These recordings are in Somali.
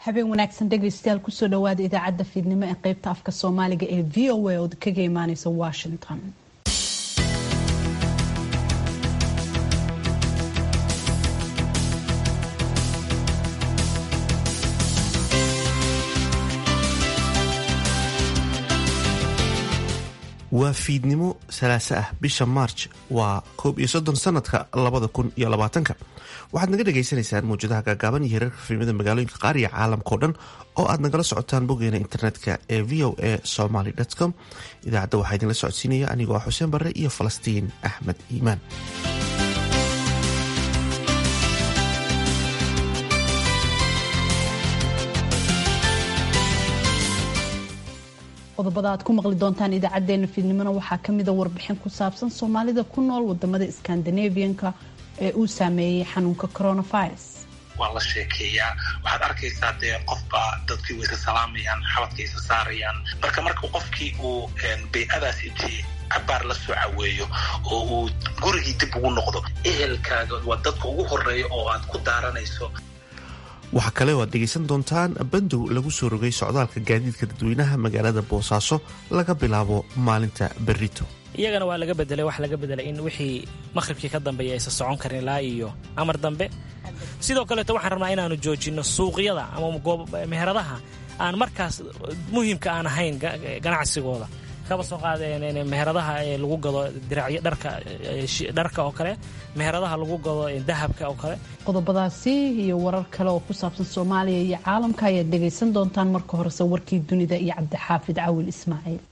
habeen wanaagsan dhegaystayaal kusoo dhawaada idaacadda fiidnimo ee qaybta afka soomaaliga ee v o a oo kaga imaaneysa washington waa fiidnimo salaaso ah bisha maarj waa koob iyo soddon sanadka labada kun iyo labaatanka waxaad naga dhagaysanaysaan mawjadaha gaagaaban iyo heerarka fiilmada magaalooyinka qaar iyo caalamkao dhan oo aad nagala socotaan boggeena internetka ee v o a somaly com idaacadda waxaa idinla socodsiinaya anigoo ah xuseen barre iyo falastiin axmed iimaan qodobada aad ku maqli doontaan idaacadeena fiidnimona waxaa kamida warbixin ku saabsan soomaalida ku nool wadamada skandinavianka ee uu saameeyey xanuunka coronavirus waa la sheekeeyaa waxaad arkaysaa dee qofba dadkii way isa salaamayaan xabadka isa saarayaan marka marka qofkii uu bay-adaas intii cabaar la soo caweeyo oo uu gurigii dib ugu noqdo ehelkaaga waa dadka ugu horeeya oo aad ku daaranayso waxaa kale oo aad dhegaysan doontaan bandow lagu soo rogay socdaalka gaadiidka dadweynaha magaalada boosaaso laga bilaabo maalinta berito iyagana waa laga bedelay wax laga bedelay in wixii maqhribkii ka dambeeya aysan socon karin ilaa iyo amar dambe sidoo kaleeto waxaan rabnaa inaanu joojinno suuqyada ama meheradaha aan markaas muhiimka aan ahayn ganacsigooda kaba soo qaadeen meheradaha ee lagu gado diracyo dharka dharka oo kale meheradaha lagu gado dahabka oo kale qodobadaasi iyo warar kale oo ku saabsan soomaaliya iyo caalamka ayaad dhegaysan doontaan marka horese warkii dunida iyo cabdixaafid cawil ismaaciil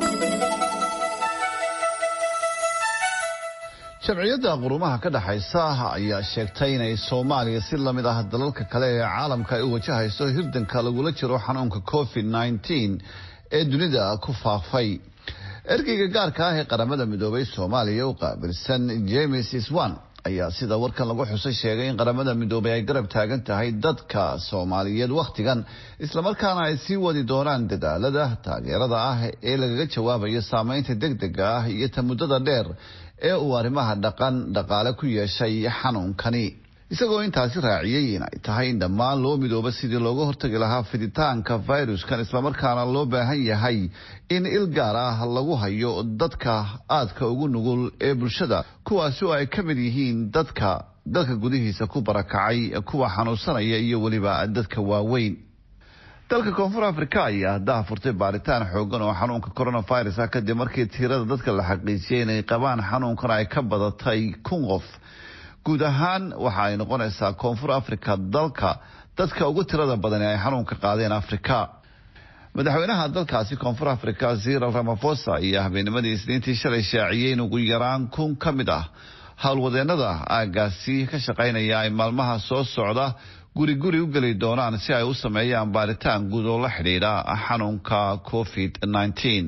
jamciyadda qurumaha ka dhexaysa ayaa sheegtay inay soomaaliya si lamid ah dalalka kale ee caalamka ay u wajahayso hirdanka lagula jiro xanuunka covid nneteen ee dunida ku faafay ergeyga gaarka ah ee qaramada midoobay soomaaliya u qaabilsan james iswan ayaa sida warkan lagu xusay sheegay in qaramada midoobay ay garab taagan tahay dadka soomaaliyeed wakhtigan islamarkaana ay sii wadi doonaan dadaalada taageerada ah ee lagaga jawaabayo saameynta degdega ah iyo ta muddada dheer ee uu arrimaha dhaqan dhaqaale ku yeeshay xanuunkani isagoo intaasi raaciyey inay tahay in dhammaan loo midooba sidii looga hortagi lahaa fiditaanka fayruskan islamarkaana loo baahan yahay in il gaar ah lagu hayo dadka aadka ugu nugul ee bulshada kuwaasi oo ay ka mid yihiin dadka dalka gudihiisa ku barakacay kuwa xanuunsanaya iyo weliba dadka waaweyn dalka koonfur afrika ayaa haddaha furtay baaritaan xoogan oo xanuunka coronavirus ah kadib markii tirada dadka la xaqiijiyay inay qabaan xanuunkan ay ka badatay kun qof guud ahaan waxa ay noqonaysaa koonfur africa dalka dadka ugu tirada badan ee ay xanuunka qaadeen afrika madaxweynaha dalkaasi koonfur africa ziral ramafosa iyo habeennimadii isniintii shalay shaaciyey in ugu yaraan kun ka mid ah howlwadeenada aagaasi ka shaqaynaya ay maalmaha soo socda guri guri u geli doonaan si ay u sameeyaan baaritaan guud oo la xidhiidha xanuunka covid nneteen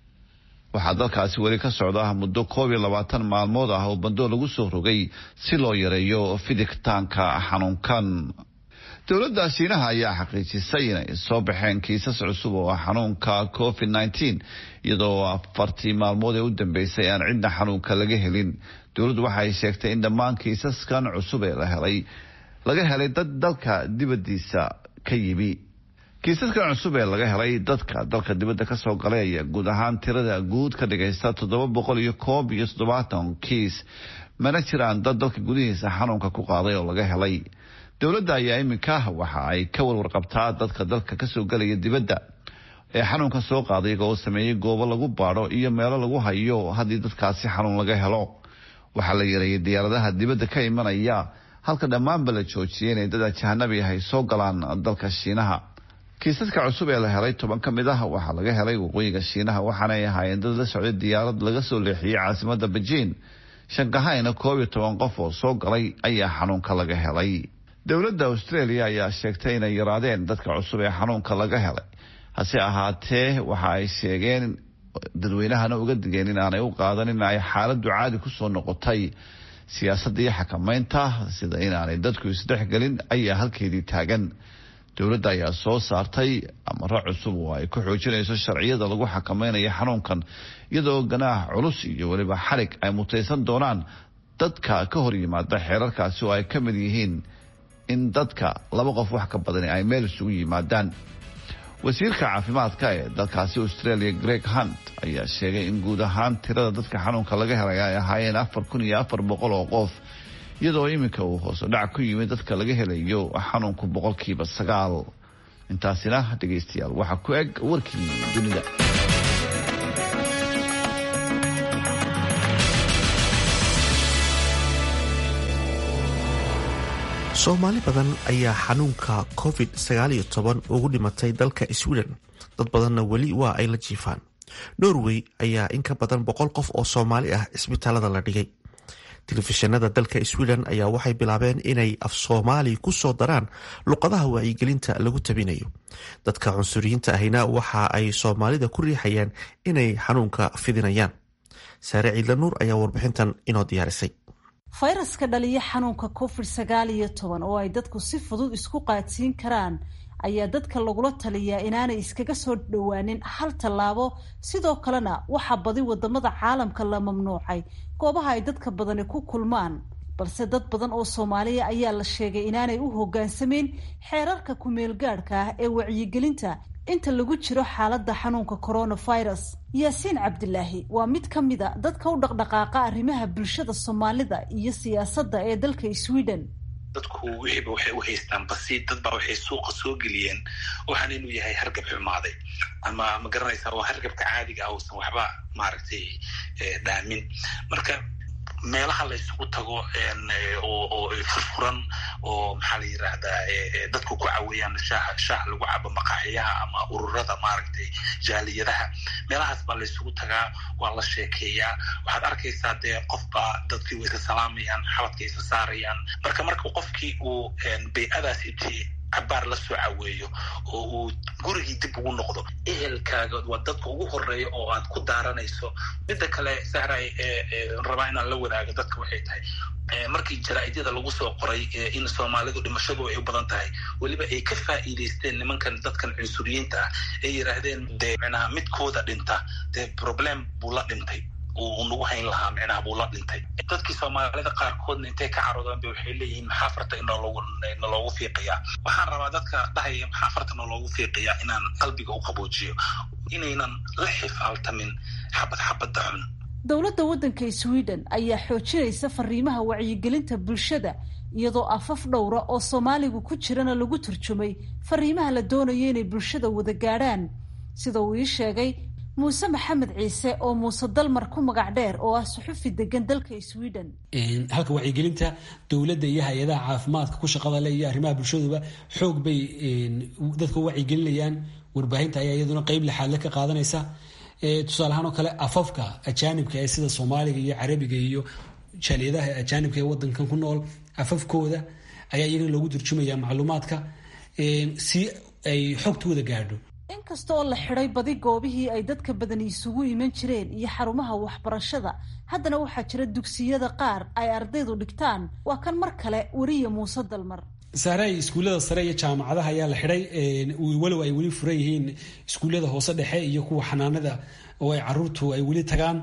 waxaa dalkaasi weli ka socda muddo koob iyo labaatan maalmood ah oo bandoo lagu soo rogay si loo yareeyo fiditaanka xanuunkan dowladda shiinaha ayaa xaqiijisay inay soo baxeen kiisas cusub oo xanuunka covid nneteen iyadoo afartii maalmood ee u dambeysay aan cidna xanuunka laga helin dowladdu waxaay sheegtay in dhammaan kiisaskan cusub ee la helay laga helay dad dalka dibadiisa ka yimi kiisaskan cusub ee laga helay dadka dalka dibadda kasoo galay ayaa guud ahaan tirada guud ka dhigaysta toddoba boqol iyo koob iyo toddobaatan kiis mana jiraan dad dalka gudihiisa xanuunka ku qaaday oo laga helay dowladda ayaa iminka waxa ay ka warwarqabtaa dadka dalka kasoo galaya dibadda ee xanuunka soo qaaday iyaga oo sameeyey goobo lagu baadho iyo meelo lagu hayo haddii dadkaasi xanuun laga helo waxaa la yareeyay diyaaradaha dibadda ka imanaya halka dhammaanba la joojiyay inay dad ajahanabi ahay soo galaan dalka shiinaha kiisaska cusub ee la helay toban ka mid ah waxaa laga helay waqooyiga shiinaha waxaanay ahaayeen dad la socday diyaarad laga soo leexiyey caasimada bejiin shankahayna koob iyo toban qof oo soo galay ayaa xanuunka laga helay dowladda australia ayaa sheegtay inay yaraadeen dadka cusub ee xanuunka laga helay hase ahaatee waxa ay sheegeen dadweynahana uga digeen in aanay u qaadan in ay xaaladdu caadi kusoo noqotay siyaasadda iyo xakameynta sida inaanay dadku isdhexgelin ayaa halkeedii taagan dowladda ayaa soo saartay amaro cusub oo ay ku xoojinayso sharciyada lagu xakameynayo xanuunkan iyadoo ganaax culus iyo weliba xarig ay mutaysan doonaan dadka ka hor yimaada xeerarkaasi oo ay ka mid yihiin in dadka laba qof wax ka badani ay meel isugu yimaadaan wasiirka caafimaadka ee dalkaasi australia greg hunt ayaa sheegay in guud ahaan tirada dadka xanuunka laga helay ay ahaayeen afar kun iyo afar boqol oo qof iyadoo iminka uu hooso dhac ku yimid dadka laga helayo xanuunku boqolkiiba sagaal intaasina dhegaystayaal waxaa ku eg warkii dunida soomaali badan ayaa xanuunka covid ugu dhimatay dalka sweden dad badanna weli waa ay la jiifaan norway ayaa in ka badan boqol qof oo soomaali ah cisbitaalada la dhigay telefishinada dalka sweden ayaa waxay bilaabeen inay af soomaali ku soo daraan luqadaha wacyigelinta lagu tabinayo dadka cunsuriyiinta ahina waxa ay soomaalida ku riixayaan inay xanuunka fidinayaan saare ciidla nuur ayaa warbixintan inoo diyaarisay fayraska dhaliya xanuunka covid sagaal iyo toban oo ay dadku si fudud isku qaadsiin karaan ayaa dadka lagula taliyaa inaanay iskaga soo dhowaanin hal tallaabo sidoo kalena waxaa badi wadamada caalamka la mamnuucay goobaha ay dadka badani ku kulmaan balse dad badan oo soomaaliya ayaa la sheegay inaanay u hoggaansameyn xeerarka ku-meelgaadhka ah ee wacyigelinta inta lagu jiro xaaladda xanuunka coronavirus yaasiin cabdilaahi waa mid ka mid a dadka u dhaqdhaqaaqa arrimaha bulshada soomaalida iyo siyaasadda ee dalka sweden dadku wixiiba waxay u haystaan basi dad baa waxay suuqa soo geliyeen waxaan inuu yahay hargab xumaaday ama ma garanaysaa waa hargabka caadiga ah uusan waxba maaragtay dhaamin marka meelaha la isugu tago oo furfuran oo maxaa la yidhaahdaa dadku ku caweeyaan shaah shaah lagu cabo maqaaxiyaha ama ururada maaragtay jaaliyadaha meelahaas baa la isugu tagaa waa la sheekeeyaa waxaad arkaysaa dee qofbaa dadkii way isa salaamayaan xabadka isa saarayaan marka marka qofkii uu bay-adaas intii cabaar la soo caweeyo oo uu gurigii dib ugu noqdo ehelkaaga waa dadka ugu horeeya oo aad ku daaranayso midda kale sahray rabaa inaan la wadaago dadka waxay tahay markii jaraa'idyada lagu soo qoray in soomaalidu dhimashadu ay u badan tahay weliba ay ka faa'iidaysteen nimankan dadkan cunsuriyiinta ah ay yidhaahdeen dee micnaha midkooda dhinta dee problem buu la dhintay uu nagu hayn lahaa micnaha buu la dhintay dadkii soomaalida qaarkoodna intay ka caroodaan ba waxay leeyihiin maxaa farta inaloogu naloogu fiiqiyaa waxaan rabaa dadka dhahaya maxaa farta naloogu fiiqiyaa inaan qalbiga u qaboojiyo inaynan la xifaaltamin xabad xabadda xun dowladda waddanka sweden ayaa xoojinaysa fariimaha wacyigelinta bulshada iyadoo afaf dhowra oo soomaaligu ku jirana lagu turjumay fariimaha la doonayo inay bulshada wada gaadhaan sida uu ii sheegay muuse maxamed ciise oo muuse dalmar ku magac dheer oo ah suxufi degan dalka sweden halka wacyigelinta dowladda iyo hay-adaha caafimaadka ku shaqada le iyo arrimaha bulshaduba xoog bay dadka u wacyigelinayaan warbaahinta ayaa iyaduna qeyb lixaadle ka qaadanaysa tusaale ahaan oo kale afafka ajaanibka ee sida soomaaliga iyo carabiga iyo jaaliyadaha ajaanibka ee wadankan ku nool afafkooda ayaa iyagana loogu turjumaya macluumaadka si ay xogtooda gaadho inkasta oo la xidhay badi goobihii ay dadka badani isugu iman jireen iyo xarumaha waxbarashada haddana waxaa jira dugsiyada qaar ay ardaydu dhigtaan waa kan mar kale weriya muuse dalmar saaray iskuullada sare iyo jaamacadaha ayaa la xidhay walow ay weli furan yihiin iskuullada hoose dhexe iyo kuwa xanaanada oo ay caruurtu ay weli tagaan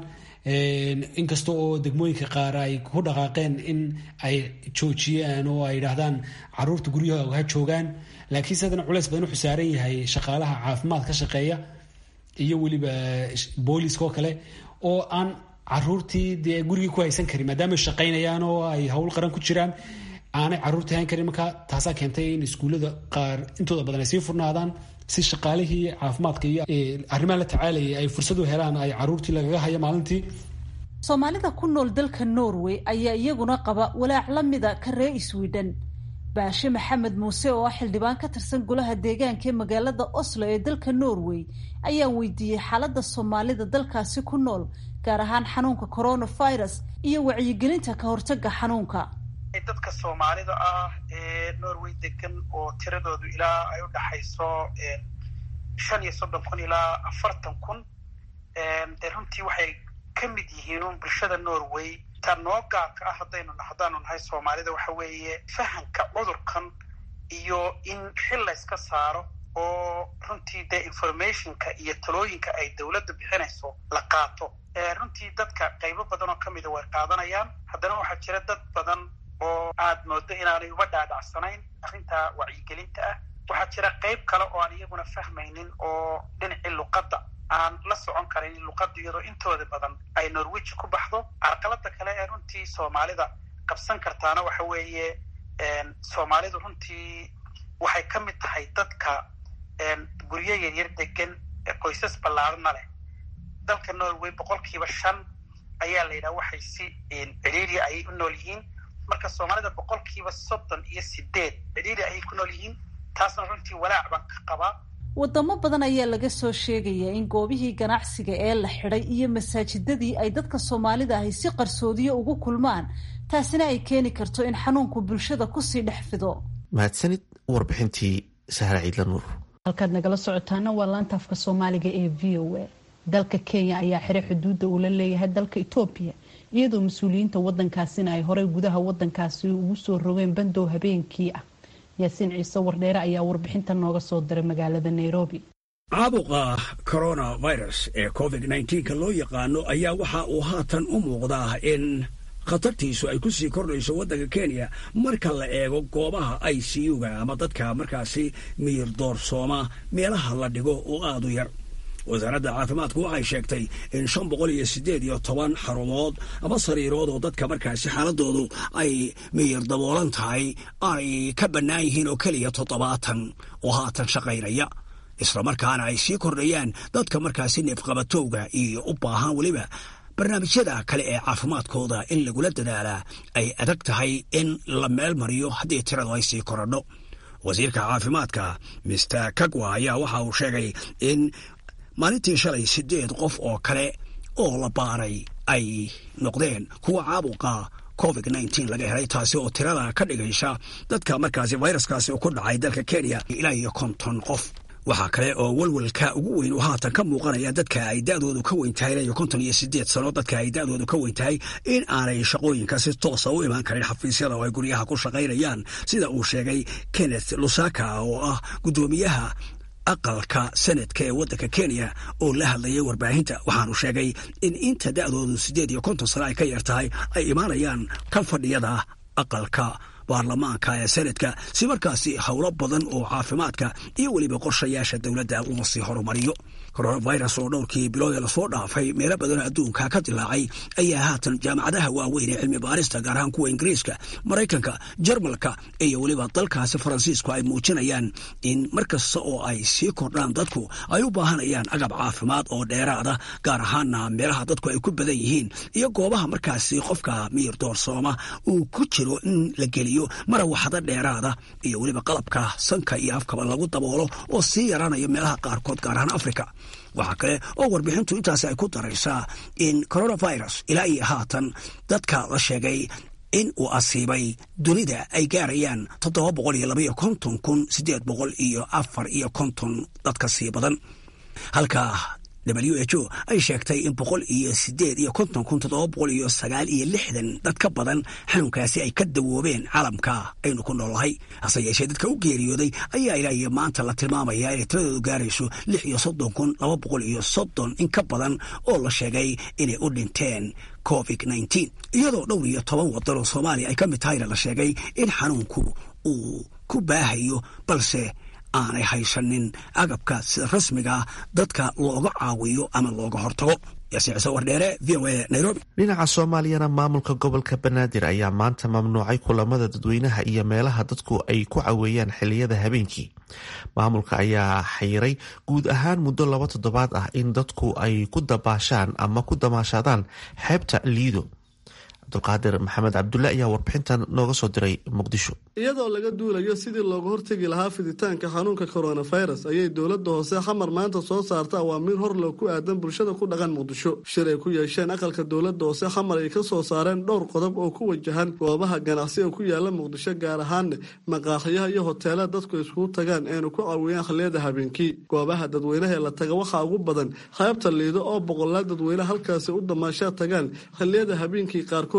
inkasta oo degmooyinka qaar ay ku dhaqaaqeen in ay joojiyaan oo ay yidhaahdaan caruurta guryahooga ha joogaan laakiinse haddana culeys badan wuxuu saaran yahay shaqaalaha caafimaad ka shaqeeya iyo weliba booliska oo kale oo aan caruurtii dee gurigii ku haysan karin maadaama ay shaqaynayaan oo ay howl qaran ku jiraan aanay caruurtii hayn karin marka taasaa keentay in iskuullada qaar intooda badan ay sii furnaadaan si shaqaalihii caafimaadka iyo arrimaha la tacaalayay ay fursad u helaan ay caruurtii lagaga hayo maalintii soomaalida ku nool dalka norway ayaa iyaguna qaba walaac la mida ka ree sweden baashe maxamed muuse oo ah xildhibaan ka tirsan golaha deegaanka ee magaalada oslo ee dalka norway ayaan weydiiyey xaaladda soomaalida dalkaasi ku nool gaar ahaan xanuunka coronavirus iyo wacyigelinta ka hortaga xanuunka dadka soomaalida ah ee norway degan oo tiradoodu ilaa ay u dhaxayso shan iyo soddon kun ilaa afartan kun dee runtii waxay ka mid yihiin un bulshada norway ta noo gaarka ah haddaynu haddaanu nahay soomaalida waxa weeye fahamka cudurkan iyo in xil layska saaro oo runtii dee informationka iyo talooyinka ay dowladda bixinayso la qaato runtii dadka qaybo badan oo kamida way qaadanayaan haddana waxaa jira dad badan oo aad moodo inaanay uba dhaadhacsanayn arrinta wacyigelinta ah waxaa jira qayb kale oo aan iyaguna fahmaynin oo dhinacii luqadda aan la socon karin luqadda iyadoo intooda badan ay norwich ku baxdo carqalada kale ee runtii soomaalida qabsan kartaana waxa weeye soomaalidu runtii waxay ka mid tahay dadka guryo yaryar degan qoysas ballaarana leh dalka norway boqolkiiba shan ayaa la yidhaha waxay si ciriiriya ayay u nool yihiin marka soomaalida boqolkiiba soddon iyo sideed ciriiri ayay ku nool yihiin taasna runtii walaac baan ka qabaa wadamo badan ayaa laga soo sheegayaa in goobihii ganacsiga ee la xidhay iyo masaajidadii ay dadka soomaalida ahi si qarsoodiyo ugu kulmaan taasina ay keeni karto in xanuunku bulshada kusii dhex fido mahadsanid warbixintii sahra ciidla nuur halkaad nagala socotaana waa laanta afka soomaaliga ee v o a dalka kenya ayaa xiray xuduudda uu la leeyahay dalka etoobiya iyadoo mas-uuliyiinta wadankaasina ay horey gudaha wadankaasi ugu soo rogeen bandow habeenkii ah yaasiin ciise wardheere ayaa warbixinta nooga soo diray magaalada nairobi caabuqa coronavirus ee covid nka loo yaqaano ayaa waxa uu haatan u muuqdaa in khatartiisu ay ku sii kordhayso waddanka kenya marka la eego goobaha i c u-ga ama dadka markaasi miyir doorsooma meelaha la dhigo oo aad u yar wasaaradda caafimaadku waxay sheegtay in shan boqol iyo siddeed iyo toban xarumood ama sariirood oo dadka markaasi xaaladoodu ay miyir daboolan tahay ay ka bannaan yihiin oo keliya toddobaatan oo haatan shaqaynaya isla markaana ay sii kordhayaan dadka markaasi neefqabatowga iyo u baahan weliba barnaamijyada kale ee caafimaadkooda in lagula dadaalaa ay adag tahay in la meel mariyo haddii tiradu ay sii korodho wasiirka caafimaadka mister kagwa ayaa waxa uu sheegay in maalintii shalay siddeed qof oo kale oo la baaray ay noqdeen kuwa caabuqa covid nteen laga helay taasi oo tirada ka dhigaysa dadka markaasi fayraskaasi ku dhacay dalka kenya ilaa iyo konton qof waxaa kale oo welwelka ugu weyn uu haatan ka muuqanaya dadka ay da-doodu ka weyn tahay ilaa iyo konton iyo siddeed sano dadka ay da-doodu ka weyn tahay in aanay shaqooyinka si toosa u imaan karin xafiisyada oo ay guryaha ku shaqaynayaan sida uu sheegay kenneth lusaka oo ah guddoomiyaha aqalka sanadka ee waddanka kenya oo la hadlayay warbaahinta waxaanu sheegay in inta da-doodu siddeed iyo konton sano ay ka yar tahay ay imaanayaan ka fadhiyada aqalka baarlamaanka ee sanadka si markaasi howlo badan oo caafimaadka iyo weliba qorshayaasha dowladda uma sii horumariyo coronavirus oo dhowrkii bilood ee lasoo dhaafay meelo badanoo adduunka ka dilaacay ayaa haatan jaamacadaha waaweyn ee cilmi baarista gaar ahaan kuwa ingiriiska maraykanka jarmalka iyo weliba dalkaasi faransiisku ay muujinayaan in mar kasta oo ay sii kordhaan dadku ay u baahanayaan agab caafimaad oo dheeraada gaar ahaana meelaha dadku ay ku badan yihiin iyo goobaha markaasi qofka miyir doorsooma uu ku jiro in la geliyo marawaxado dheeraada iyo weliba qalabka sanka iyo afkaba lagu daboolo oo sii yaraanayo meelaha qaarkood gaar ahaan africa waxaa kale oo warbixintu intaasi ay ku daraysaa in coronavirus ilaa iyo haatan dadka la sheegay in uu asiibay dunida ay gaarayaan toddoba boqol iyo labaiyo konton kun siddeed boqol iyo afar iyo konton dadka sii badan halka w h o ay sheegtay in boqol iyo sideed iyo konton kun toddoba boqol iyo sagaal iyo lixdan dad ka badan xanuunkaasi ay ka dawoobeen caalamka aynu ku noolahay hase yeeshee dadka u geeriyooday ayaa ilaa iyo maanta la tilmaamaya inay tiradoodu gaarayso lix iyo soddon kun laba boqol iyo soddon in ka badan oo la sheegay inay u dhinteen covid nteen iyadoo dhowr iyo toban wadan oo soomaaliya ay ka mid tahayna la sheegay in xanuunku uu ku baahayo balse aanay haysanin agabka sida rasmiga dadka looga caawiyo ama looga hortago yaasiicise wardheere v o a nairobi dhinaca soomaaliyana maamulka gobolka banaadir ayaa maanta mamnuucay kulamada dadweynaha iyo meelaha dadku ay ku caweeyaan xiliyada habeenkii maamulka ayaa xayiray guud ahaan muddo laba toddobaad ah in dadku ay ku dabaashaan ama ku damaashadaan xeebta liido cabdulqaadir maxamed cabdulle ayaa warbixintan nooga soo diray muqdisho iyadoo laga duulayo sidii looga hortegi lahaa fiditaanka xanuunka coronavirus ayay dowladda hoose xamar maanta soo saarta awaamiir horlow ku aadan bulshada ku dhaqan muqdisho shir ay ku yeesheen aqalka dowladda hoose xamar ay ka soo saareen dhowr qodob oo ku wajahan goobaha ganacsiga ku yaala muqdisho gaar ahaan maqaaxiyaha iyo hoteelada dadku iskugu tagaan eenu ku caawiyaan khiliyada habeenkii goobaha dadweynaha ee la taga waxaa ugu badan qaybta liido oo boqolaal dadweyne halkaasi u damaashaa tagaan khiliyada habeenkii qaarkood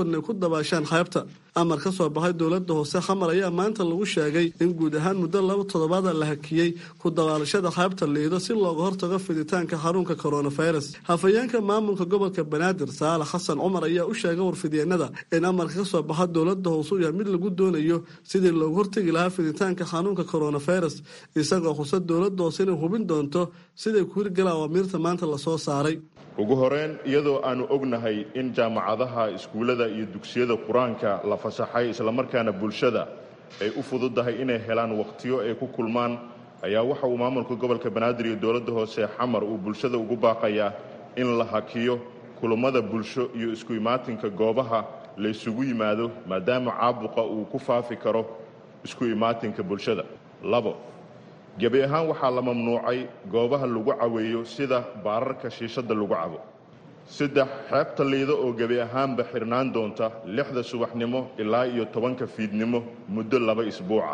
qaarkoodna ay ku dabaashaan xeebta amar ka soo baxay dowladda hoose xamar ayaa maanta lagu sheegay in guud ahaan muddo laba toddobaada la hakiyey ku dabaalashada xeebta liido si looga hortago fiditaanka xanuunka coronavirus hafayeenka maamulka gobolka banaadir saalax xasan cumar ayaa u sheegay warfidyeenada in amarka ka soo baxa dowladda hoose uu yahay mid lagu doonayo sidii loogu hortegi lahaa fiditaanka xanuunka coronavirus isagoo xusa dowladda hoose inay hubin doonto siday ku hirgala awaamiirta maanta lasoo saaray ugu horeyn iyadoo aannu ognahay in jaamacadaha iskuullada iyo dugsiyada qur-aanka la fasaxay islamarkaana bulshada ay u fududahay inay helaan wakhtiyo ay ku kulmaan ayaa waxa uu maamulka gobolka banaadir iyo dowladda hoose xamar uu bulshada ugu baaqayaa in la hakiyo kulammada bulsho iyo isku imaatinka goobaha la ysugu yimaado maadaama caabuqa uu ku faafi karo isku imaatinka bulshada labo gebi ahaan waxaa la mamnuucay goobaha lagu caweeyo sida baararka shiishadda lagu cabo saddex xeebta liido oo gebi ahaanba xirnaan doonta lixda subaxnimo ilaa iyo tobanka fiidnimo muddo laba isbuuca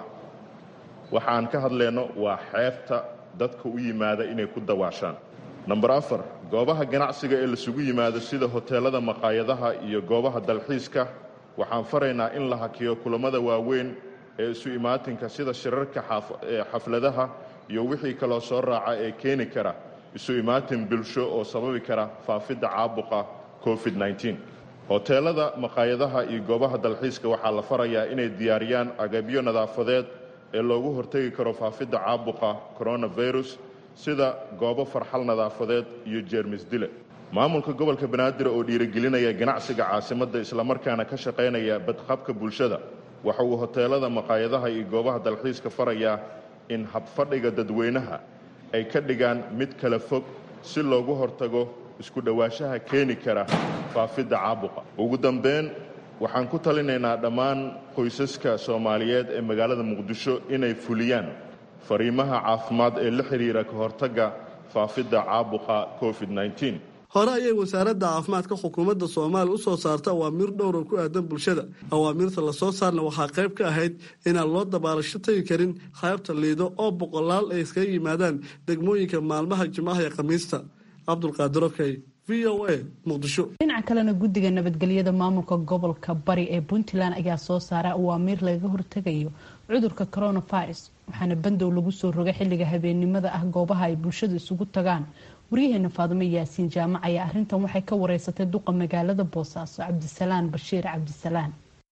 waxaan ka hadlayno waa xeebta dadka u yimaada inay ku dawaashaan namber afar goobaha ganacsiga ee lasugu yimaado sida hoteelada maqaayadaha iyo goobaha dalxiiska waxaan faraynaa in la hakiyo kulammada waaweyn ee isu imaatinka sida shirarka xafladaha iyo wixii kaloo soo raaca ee keeni kara isu imaatin bulsho oo sababi kara faafidda caabuqa covid-19 hoteelada maqaayadaha iyo goobaha dalxiiska waxaa la farayaa inay diyaariyaan agabyo nadaafadeed ee loogu hortegi karo faafidda caabuqa coronavirus sida goobo farxal nadaafadeed iyo jeermis dile maamulka gobolka banaadir oo dhiirigelinaya ganacsiga caasimadda islamarkaana ka shaqaynaya badqabka bulshada waxa uu hoteelada maqaayadaha iyo goobaha dalxiiska farayaa in habfadhiga dadweynaha ay ka dhigaan mid kala fog si loogu hortago isku dhowaanshaha keeni kara faafidda caabuqa ugu dambeyn waxaan ku talinaynaa dhammaan qoysaska soomaaliyeed ee magaalada muqdisho inay fuliyaan fariimaha caafimaad ee la xidhiira ka hortagga faafidda caabuqa covid-19 hore ayay wasaaradda caafimaadka xukuumadda soomaaliya u soo saarta awaamiir dhowr oo ku aadan bulshada awaamiirta lasoo saarna waxaa qayb ka ahayd inaan loo dabaalasho tegi karin qaybta liido oo boqolaal ay iskaga yimaadaan degmooyinka maalmaha jimcaha ee khamiista cabdulqaadir okey v o a muqdisho dhinaca kalena guddiga nabadgelyada maamulka gobolka bari ee puntland ayaa soo saaray awaamiir lagaga hortegayo cudurka coronavirus waxaana bandow lagu soo rogay xilliga habeennimada ah goobaha ay bulshadu isugu tagaan waryaheena faadimo yaasiin jaamac ayaa arrintan waxay ka wareysatay duqa magaalada boosaaso cabdisalaan bashiir cabdisalaan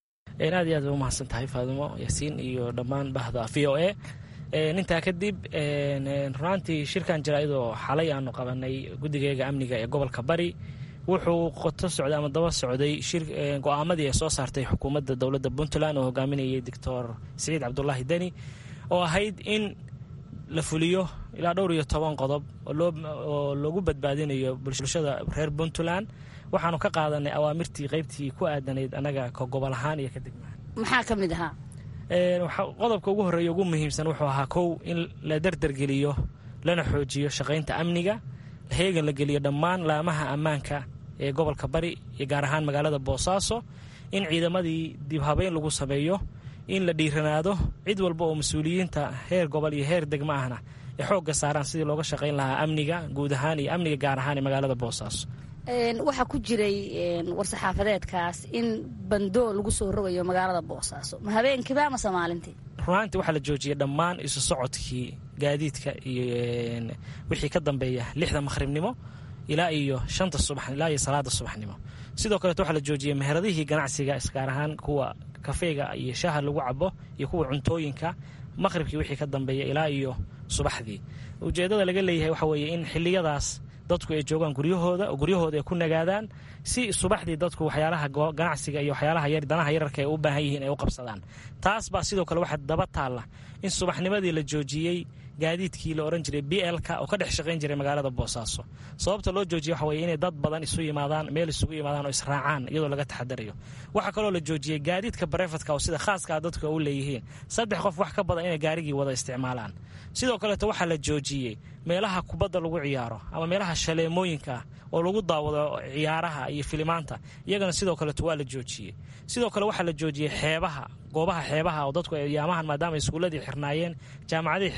aad iyo aad bay umahadsan tahay faadimo yaasiin iyo dhammaan bahda v o a intaa kadib runaantii shirkan jira iyadoo xalay aanu qabanay guddigeega amniga ee gobolka bari wuxuu qoto socday ama daba socday go-aamadii ay soo saartay xukuumadda dowladda puntland oo hogaaminayay doctor siciid cabdulaahi deni oo ahayd in la fuliyo ilaa dhowr iyo toban qodob oo loogu badbaadinayo bulshada reer puntland waxaanu ka qaadanay awaamirtii qeybtii ku aadanayd anaga ka gobol ahaan iyo ka degmahaan maxaa ka mid ahaa qodobka ugu horreeya ugu muhiimsan wuxuu ahaa kow in la derdergeliyo lana xoojiyo shaqaynta amniga heegan la geliyo dhammaan laamaha ammaanka ee gobolka bari iyo gaar ahaan magaalada boosaaso in ciidamadii dibhabeyn lagu sameeyo in la dhiiranaado cid walba oo mas-uuliyiinta heer gobol iyo heer degmo ahna ay xoogga saaraan sidii looga shaqayn lahaa amniga guud ahaan iyo amniga gaar ahaan ee magaalada boosaaso waxaa ku jiray war-saxaafadeedkaas in bandoo lagu soo rogayo magaalada boosaaso ma habeenkiiba amase maalintii runaantii waxaa la joojiyay dhammaan isu socodkii gaadiidka iyo wixii ka dambeeya lixda maqhribnimo ilaa iyo shanta subax ilaa iyo salaada subaxnimo sidoo kaleeto waxaa la joojiyey meheradihii ganacsiga isgaar ahaan kuwa kafeega iyo shaaha lagu cabo iyo kuwa cuntooyinka maqhribkii wixii ka dambeeya ilaa iyo subaxdii ujeeddada laga leeyahay waxa weeye in xilliyadaas dadku ay joogaan guryahooda oo guryahooda ay ku nagaadaan si subaxdii dadku waxyaalaha ganacsiga iyo waxyaalaha yar danaha yararka ay u baahan yihiin ay u qabsadaan taas baa sidoo kale waxaa daba taalla in subaxnimadii la joojiyey gaadiidkii la ohan jiray b lka oo ka dhex shaqayn jiray magaalada boosaaso sababta loo joojiye waxa weye inay dad badan isu yimaadaan meel isugu yimaadaan oo israacaan iyadoo laga taxadarayo waxaa kaloo la joojiyey gaadiidka barefadka oo sida khaaskaa dadku u leeyihiin saddex qof wax ka badan inay gaarigii wada isticmaalaan sidoo kaleeto waxaa la joojiyey meelaha kubadda lagu ciyaaro ama meelaha shaleemooyinka ah oo lagu daawado ciyaaraha iyo filimaanta iyagana sidoo kaleeto waa la joojiyey sidoo kale waxaa la joojiyey xeebaha goobaha xeebaha oo dadku yaamahan maadaama iskuulladii xirnaayeen jaamacadihii xirnaayeen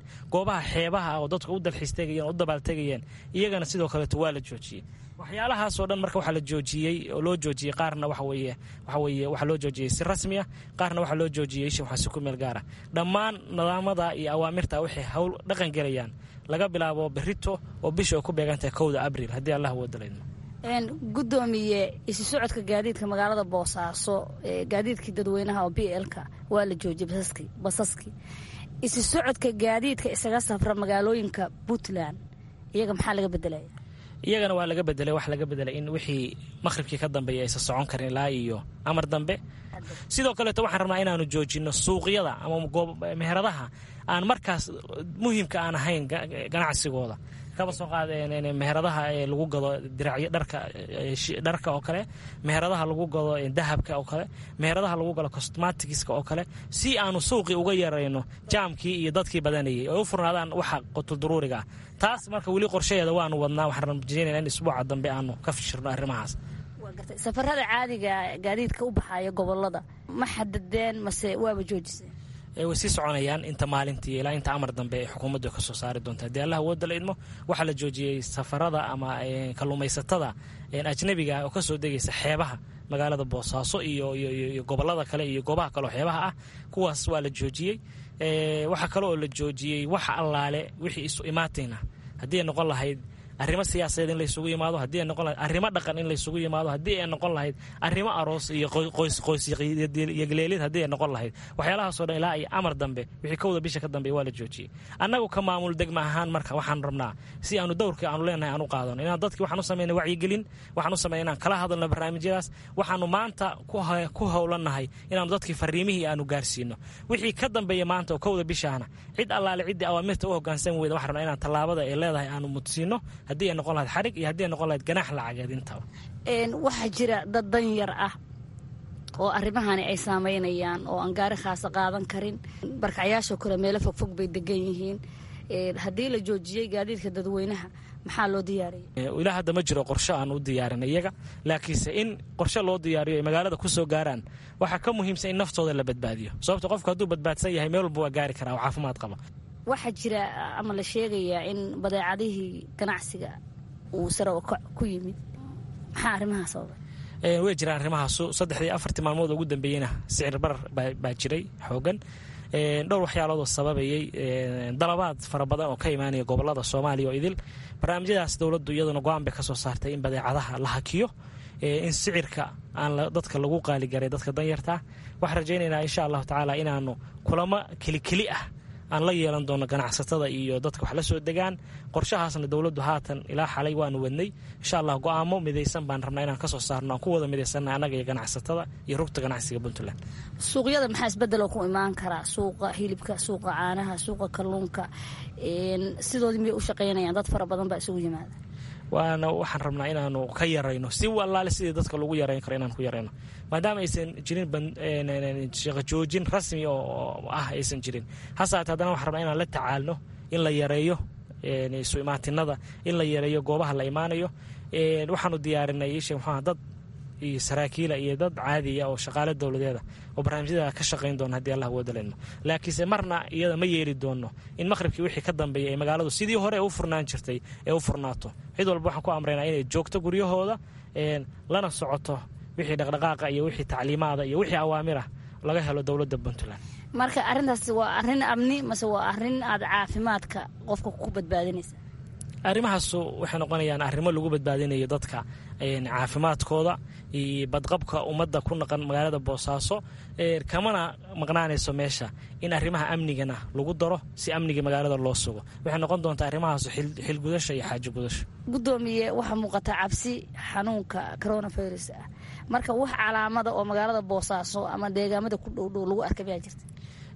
goobaha xeebaha oo dadku u dalxiis tegayeen oo u dabaaltegayeen iyagana sidoo kaleeto waa la joojiyey waxyaalahaasoo dhan marka waxaa la joojiyey oo loo joojiyey qaarna waxa weeye waxa weeye waxaa loo joojiyey si rasmi ah qaarna waxaa loo joojiyey isha waxaa si ku meel gaara dhammaan nidaamada iyo awaamirta waxay hawl dhaqan gelayaan laga bilaabo berito oo bisha ay ku beegantahay kowda abriil haddii allah wadalayno gudoomiye isu socodka gaadiidka magaalada boosaaso gaadiidkii dadweynaha oo b lka waa la joojiyey basaskii isu socodka gaadiidka isaga safra magaalooyinka puntland iyaga maxaa laga bedelaya iyagana waa laga bedelay wax laga bedelay in wixii maqhribkii ka dambeeya aysan socon karin ilaa iyo amar dambe sidoo kaleeto waxaan rabnaa inaanu joojino suuqyada ama meheradaha aan markaas muhiimka aan ahayn ganacsigooda kaba soo qaad meheradaha lagu gado diracyo dharka dharka oo kale meheradaha lagu gado dahabka oo kale meheradaha lagu gado cosmaticska oo kale si aanu suuqii uga yarayno jaamkii iyo dadkii badanayay oo u furnaadaan waxa qotulduruuriga ah taas marka weli qorshaheeda waanu wadnaa waxaan rajeynayna in isbuuca dambe aanu ka fishirno arrimahaas safarada caadiga gaadiidka u baxaya gobolada ma xadadeen mase waaba joojiseen way sii soconayaan inta maalintii ilaa inta amar dambe ee xukuumaddu ka soo saari doonta haddii allah wooda la idmo waxaa la joojiyey safarada ama kalluumaysatada ajnabiga oo kasoo degaysa xeebaha magaalada boosaaso iyo iyo gobolada kale iyo goobaha kaleoo xeebaha ah kuwaas waa la joojiyey waxaa kale oo la joojiyey wax allaale wixii isu imaatayna haddii ay noqon lahayd arrimo siyaasadeed in laysugu yimaado haddii ay noqon lahayd arrimo dhaqan in laysugu yimaado haddii ay noqon lahayd arrimo aroos iyo qoys qoysyogleelid haddii ay noqon lahayd waxyaalahaasoo dhan ilaa iyo amar dambe wixii kowda bisha ka dambeeya waa la joojiyey annagu ka maamul degma ahaan marka waxaan rabnaa si aanu dowrkii aanu leenahay aan u qaadano inaan dadkii waxaan u samayna wacyigelin waxaan u samayna inaan kala hadalno barnaamijyadaas waxaanu maanta ku howlannahay inaanu dadkii fariimihii aanu gaarsiino wixii ka dambeeya maanta oo kowda bishaana cid allaale ciddii awaamirta u hoggaansan weyda waxaan rabnaa inaan tallaabada ay leedahay aanu mudsiino haddii ay noqon lahayd xarig iyo haddii ay noqon lahayd ganaax lacageed intaba waxaa jira dad danyar ah oo arrimahani ay saameynayaan oo aan gaari khaasa qaadan karin barkacyaashoo kale meelo fogfog bay degan yihiin haddii la joojiyey gaadiidka dadweynaha maxaa loo diyaariyay ilaa hadda ma jiro qorshe aan u diyaarin iyaga laakiinse in qorshe loo diyaariyo ay magaalada ku soo gaaraan waxaa ka muhiimsan in naftooda la badbaadiyo sababto qofku hadduu badbaadsan yahay meel walba waa gaari karaa oo caafimaad qaba waxaa jira ama la sheegayaa in badeecadihii ganacsiga uu sare ku yimid maxaa arrimaha sababay way jiraan arrimahaasu saddexdii afartii maalmood ugu dambeeyeyna sicir barar baa jiray xoogan dhowr waxyaaloodoo sababayey dalabaad fara badan oo ka imaanaya gobolada soomaaliya oo idil barnaamijyadaas dowladdu iyaduna go-aan bay ka soo saartay in badeecadaha la hakiyo in sicirka aan dadka lagu qaaligaray dadka danyartaa waxaan rajaynaynaa insha allahu tacaala inaanu kulamo kelikeli ah aan la yeelan doono ganacsatada iyo dadka wax la soo degaan qorshahaasna dowladdu haatan ilaa xalay waanu wadnay insha allah go-aamo midaysan baan rabnaa inaan kasoo saarno aan ku wada midaysanna annaga iyo ganacsatada iyo rugta ganacsiga puntland suuqyada maxaa isbedeloo ku imaan karaa suuqa hilibka suuqa caanaha suuqa kalluunka sidoodii miyay u shaqaynayaan dad fara badan baa isugu yimaada waana waxaan rabnaa inaanu ka yarayno si allaale sidii dadka lagu yarayn karo inaan ku yarayno maadaama aysan jirin shaqajoojin rasmi oo ah aysan jirin hasaate haddana waxaan rabnaa inaan la tacaalno in la yareeyo isu imaatinada in la yareeyo goobaha la imaanayo waxaanu diyaarinay ishe muxuaha dad iyo saraakiila iyo dad caadiya oo shaqaale dowladeeda oo barnaamijyada ka shaqayn doona haddii allah wadalayno laakiinse marna iyada ma yeeli doono in maqhribkii wixii ka dambeeya ee magaaladu sidii hore ee u furnaan jirtay ee u furnaato cid walba waxaan ku amraynaa inay joogto guryahooda lana socoto wixii dhaqdhaqaaqa iyo wixii tacliimaada iyo wixii awaamirah laga helo dowladda puntland marka arrintaas waa arrin amni mase waa arrin aad caafimaadka qofka ku badbaadinaysa arrimahaasu waxay noqonayaan arrimo lagu badbaadinayo dadka caafimaadkooda iyo badqabka ummadda ku naqan magaalada boosaaso kamana maqnaanayso meesha in arrimaha amnigana lagu daro si amniga magaalada loo sugo waxay noqon doontaa arrimahaasu xilgudasha iyo xaajo gudasho gudoomiye waxaa muuqata cabsi xanuunka coronavirus ah marka wax calaamada oo magaalada boosaaso ama deegaamada ku dhowdhow lagu arkay baa jirta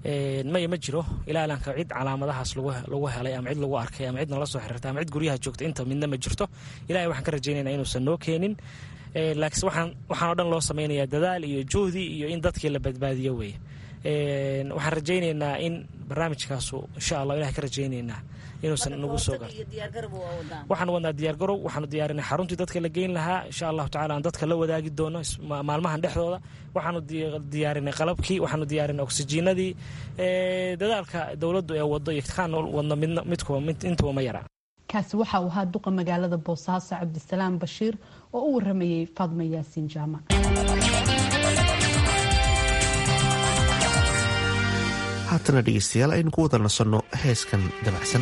maya ma jiro ilaalanka cid calaamadahaas lagu helay ama cid lagu arkay ama cidna la soo xiriirtay ama cid guryaha joogta inta midna ma jirto ilahay waxaan ka rajaynayna inuusan noo keenin laakiinse waxaan waxaan o dhan loo samaynayaa dadaal iyo juhdi iyo in dadkii la badbaadiyo weeye waxaan rajaynaynaa in barnaamijkaasu insha allah ilahay ka rajaynaynaa inuusan nagu soo gaar waxaan wadnaa diyaargarow waxaanu diyaarinay xaruntii dadka la geyn lahaa insha allahu tacala aan dadka la wadaagi doono maalmahan dhexdooda waxaanu diyaarinay qalabkii waxaanu diyaarinay oksijiinadii dadaalka dowladdu ee wado iyo kaan wadno midkuba intuba ma yara kaasi waxa uu ahaa duqa magaalada boosaaso cabdisalaam bashiir oo u waramayey faadma yaasiin jaamac haatana dhegeystayaal aynu ku wada nasanno heeskan dabacsan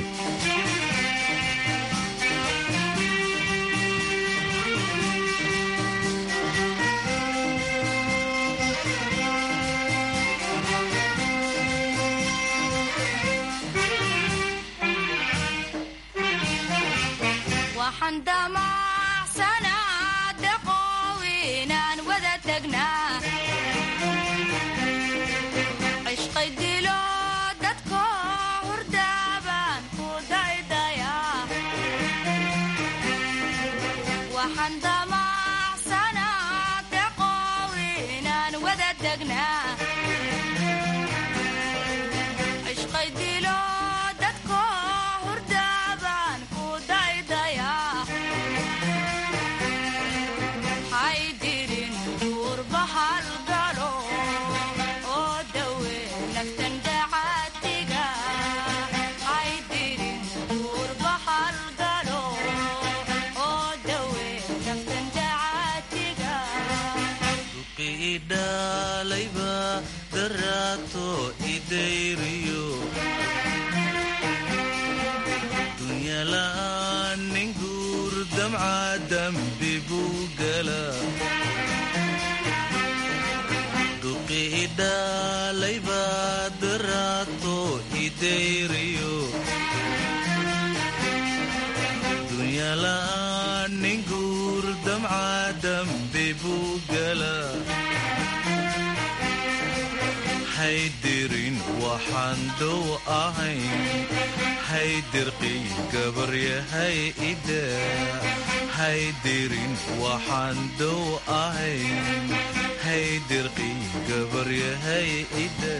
haydirin waxaan dow ahayn haydirqii gabaryahay ida haydirin waxaan dow ahayn haydirqii gabaryahay ida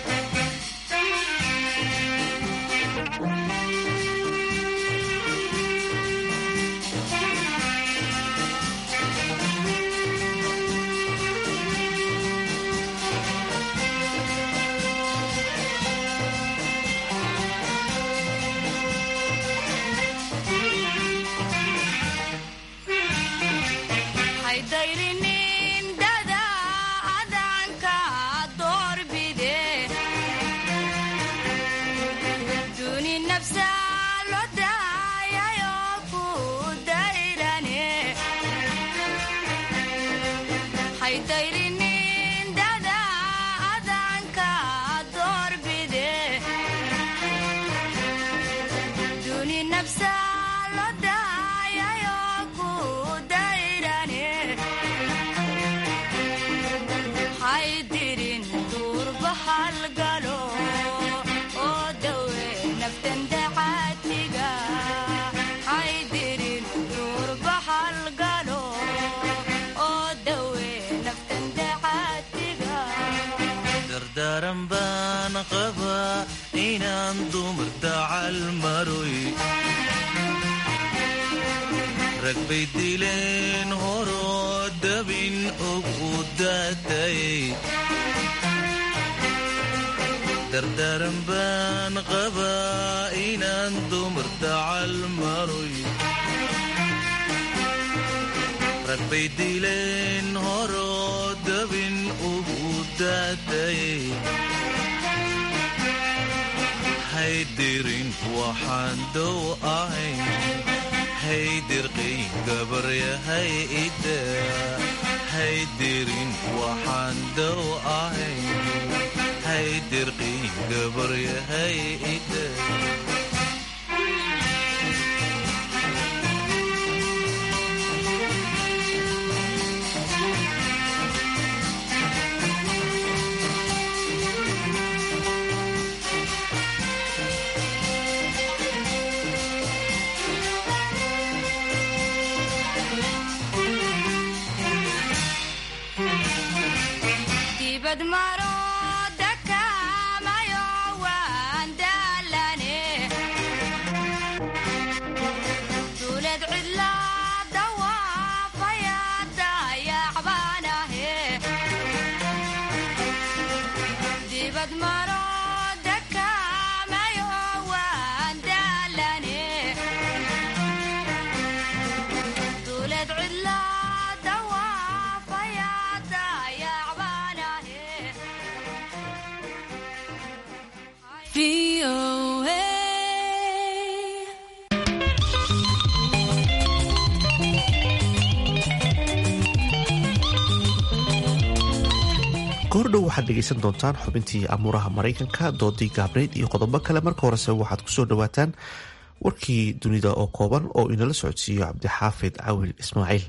rag bay dileen horoo dabin og u daatayay dardaran baan qabaa inaan dumar dacal maroy rag bay dileen horoo dabin og u daatayay haydirin waxaan dow ahayn haydirqii gabaryahay ida haydirin waxaan dow ahayn haydirqii gabaryahay ida goordhow waxaad dhegaysan doontaan xubintii amuuraha maraykanka doodii gaabreyd iyo qodobo kale marka horese waxaad kusoo dhawaataan warkii dunida oo kooban oo inala socodsiiyo cabdixaafid cawil ismaaciil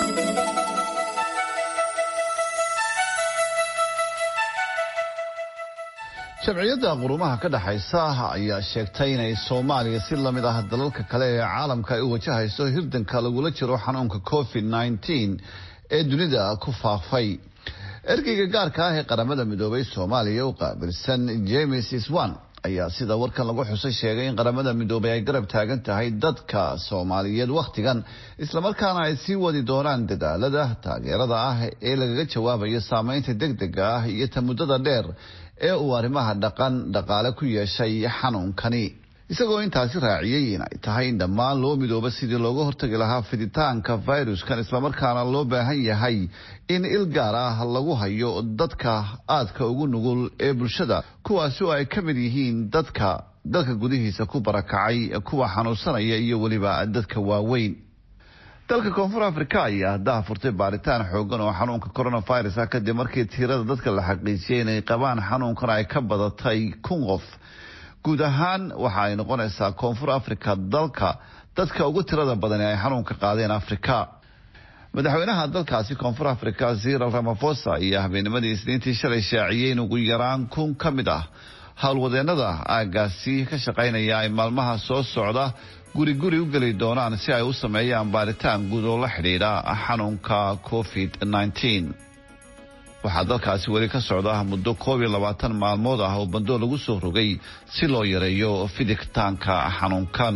sharciyadda qurumaha ka dhexaysa ayaa sheegtay inay soomaaliya si lamid ah dalalka kale ee caalamka ay u wajahayso hirdanka lagula jiro xanuunka covid nneteen ee dunida ku faafay ergeyga gaarka ah ee qaramada midoobay soomaaliya u qaabilsan james swan ayaa sida warkan lagu xusay sheegay in qaramada midoobay ay garab taagan tahay dadka soomaaliyeed wakhtigan islamarkaana ay sii wadi doonaan dadaalada taageerada ah ee lagaga jawaabayo saameynta degdega ah iyo ta muddada dheer ee uu arrimaha dhaqan dhaqaale ku yeeshay xanuunkani isagoo intaasi raaciyey in ay tahay in dhammaan loo midooba sidii looga hortagi lahaa fiditaanka fayruskan islamarkaana loo baahan yahay in il gaar ah lagu hayo dadka aadka ugu nugul ee bulshada kuwaasi oo ay ka mid yihiin dadka dalka gudihiisa ku barakacay kuwa xanuunsanaya iyo weliba dadka waaweyn dalka koonfur afrika ayaa haddaha furtay baaritaan xoogan oo xanuunka coronavirus ah kadib markii tirada dadka la xaqiijiyay inay qabaan xanuunkan ay ka badatay kun qof guud ahaan waxa ay noqonaysaa koonfur africa dalka dadka ugu tirada badan ee ay xanuunka qaadeen afrika madaxweynaha dalkaasi koonfur africa ziral ramafosa iyo habeennimadii isniintii shalay shaaciyey in ugu yaraan kun ka mid ah howlwadeenada aagaasi ka shaqaynaya ay maalmaha soo socda guri guri u geli doonaan si ay u sameeyaan baaritaan guud oo la xidhiidha xanuunka covid nneteen waxaa dalkaasi weli ka socda muddo koob iyo labaatan maalmood ah oo bandoo lagu soo rogay si loo yareeyo fiditaanka xanuunkan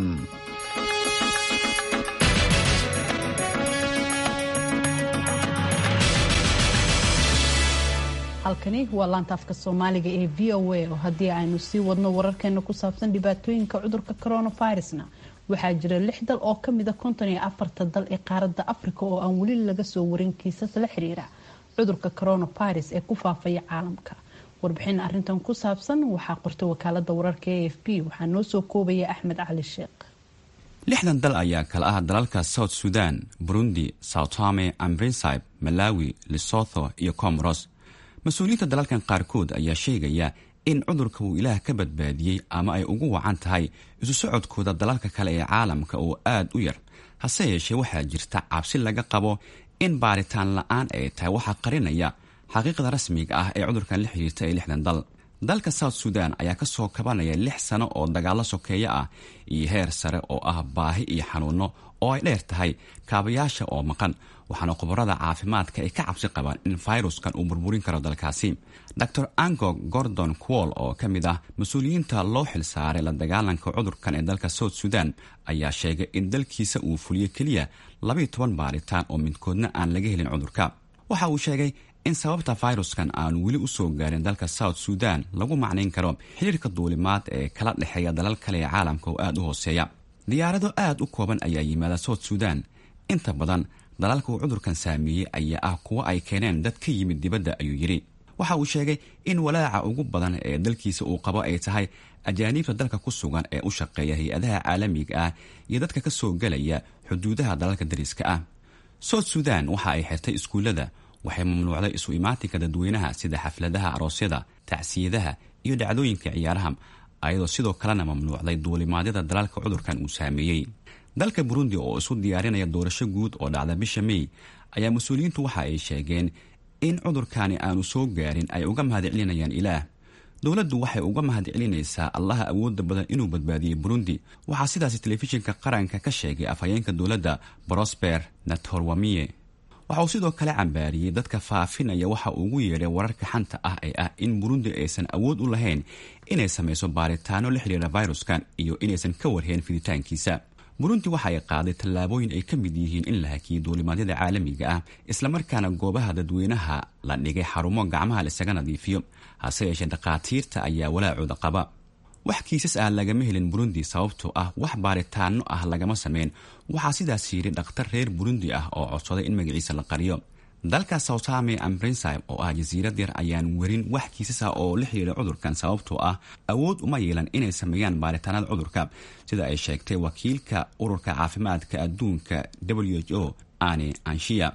halkani waa laanta afka soomaaliga ee v o a oo haddii aynu sii wadno wararkeena ku saabsan dhibaatooyinka cudurka coronavirusna waxaa jira lix dal oo kamida konton iyo afarta dal ee qaaradda africa oo aan weli laga soo warin kiisas la xiriira cudurka coronavirus ee ku faafaya caalamka warbixin arintan ku saabsan waxaa qortay wakaalada wararka e f b waxaa noo soo koobaya axmed cali sheekh lixdan dal ayaa kala ah dalalka south sudan burundi soutome ambrinsib malawi lesotho iyo comoros mas-uuliyiinta dalalkan qaarkood ayaa sheegaya in cudurka uu ilaah ka badbaadiyey ama ay ugu wacan tahay isu socodkooda dalalka kale ee caalamka oo aad u yar hase yeeshee waxaa jirta cabsi laga qabo in baaritaan la-aan ay tahay waxaa qarinaya xaqiiqda rasmiga ah ee cudurkan la xiriirta ee lixdan dal dalka south sudan ayaa kasoo kabanaya lix sano oo dagaalo sokeeyo ah iyo heer sare oo ah baahi iyo xanuuno oo ay dheer tahay kaabayaasha oo maqan waxaana khubarada caafimaadka ay ka cabsi qabaan in fayruskan uu burburin karo dalkaasi dor ango gordon quol oo ka mid ah mas-uuliyiinta loo xilsaaray la dagaalanka cudurkan ee dalka south sudan ayaa sheegay in dalkiisa uu fuliyo keliya labaiyo toban baaritaan oo midkoodna aan laga helin cudurka waxa uu sheegay in sababta fayruskan aan weli u soo gaarin dalka south sudan lagu macnayn karo xiriirka duulimaad ee kala dhexeeya dalal kale ee caalamka oo aad u hooseeya diyaarado aad u kooban ayaa yimaada south sudan inta badan dalalka uu cudurkan saameeyey ayaa ah kuwo ay keeneen dad ka yimid dibadda ayuu yidhi waxa uu sheegay in walaaca ugu badan ee dalkiisa uu qabo ay tahay ajaaniibta dalka ku sugan ee u shaqeeya hay-adaha caalamiga ah iyo dadka ka soo gelaya xuduudaha dalalka dariska ah south sudan waxa ay xirtay iskuullada waxay mamnuucday isu imaatinka dadweynaha sida xafladaha aroosyada tacsiyadaha iyo dhacdooyinka ciyaaraha ayadoo sidoo kalena mamnuucday duulimaadyada dalalka cudurkan uu saameeyey dalka burundi oo isu diyaarinaya doorasho guud oo dhacda bisha mey ayaa mas-uuliyiintu waxa ay sheegeen in cudurkani aanu soo gaarin ay uga mahadcelinayaan ilaah dowladdu waxay uga mahadcelinaysaa allaha awoodda badan inuu badbaadiyey burundi waxaa sidaasi telefishinka qaranka ka sheegay afhayeenka dowladda brosper natorwamiye waxa uu sidoo kale cambaariyey dadka faafinaya waxa uu ugu yeedhay wararka xanta ah ee ah in burundi aysan awood u lahayn inay samayso baaritaano la xidhiira fayruskan iyo inaysan ka warheen fiditaankiisa burundi waxa ay qaaday tallaabooyin ay ka mid yihiin in la hakiyey duulimaadyada caalamiga ah islamarkaana goobaha dadweynaha la dhigay xarumo gacmaha laisaga nadiifiyo hase yeeshee dhakhaatiirta ayaa walaacooda qaba wax kiisas ah lagama helin burundi sababtoo ah wax baaritaano ah lagama sameyn waxaa sidaas yidhi dhakhtar reer burundi ah oo codsaday in magaciisa la qariyo dalka soutame ambrinsib oo ah jasiirad yar ayaan werin wax kiisas ah oo la xiriira cudurkan sababtoo ah awood uma yeelan inay sameeyaan baaritaanada cudurka sida ay sheegtay wakiilka ururka caafimaadka adduunka w h o ane anshiya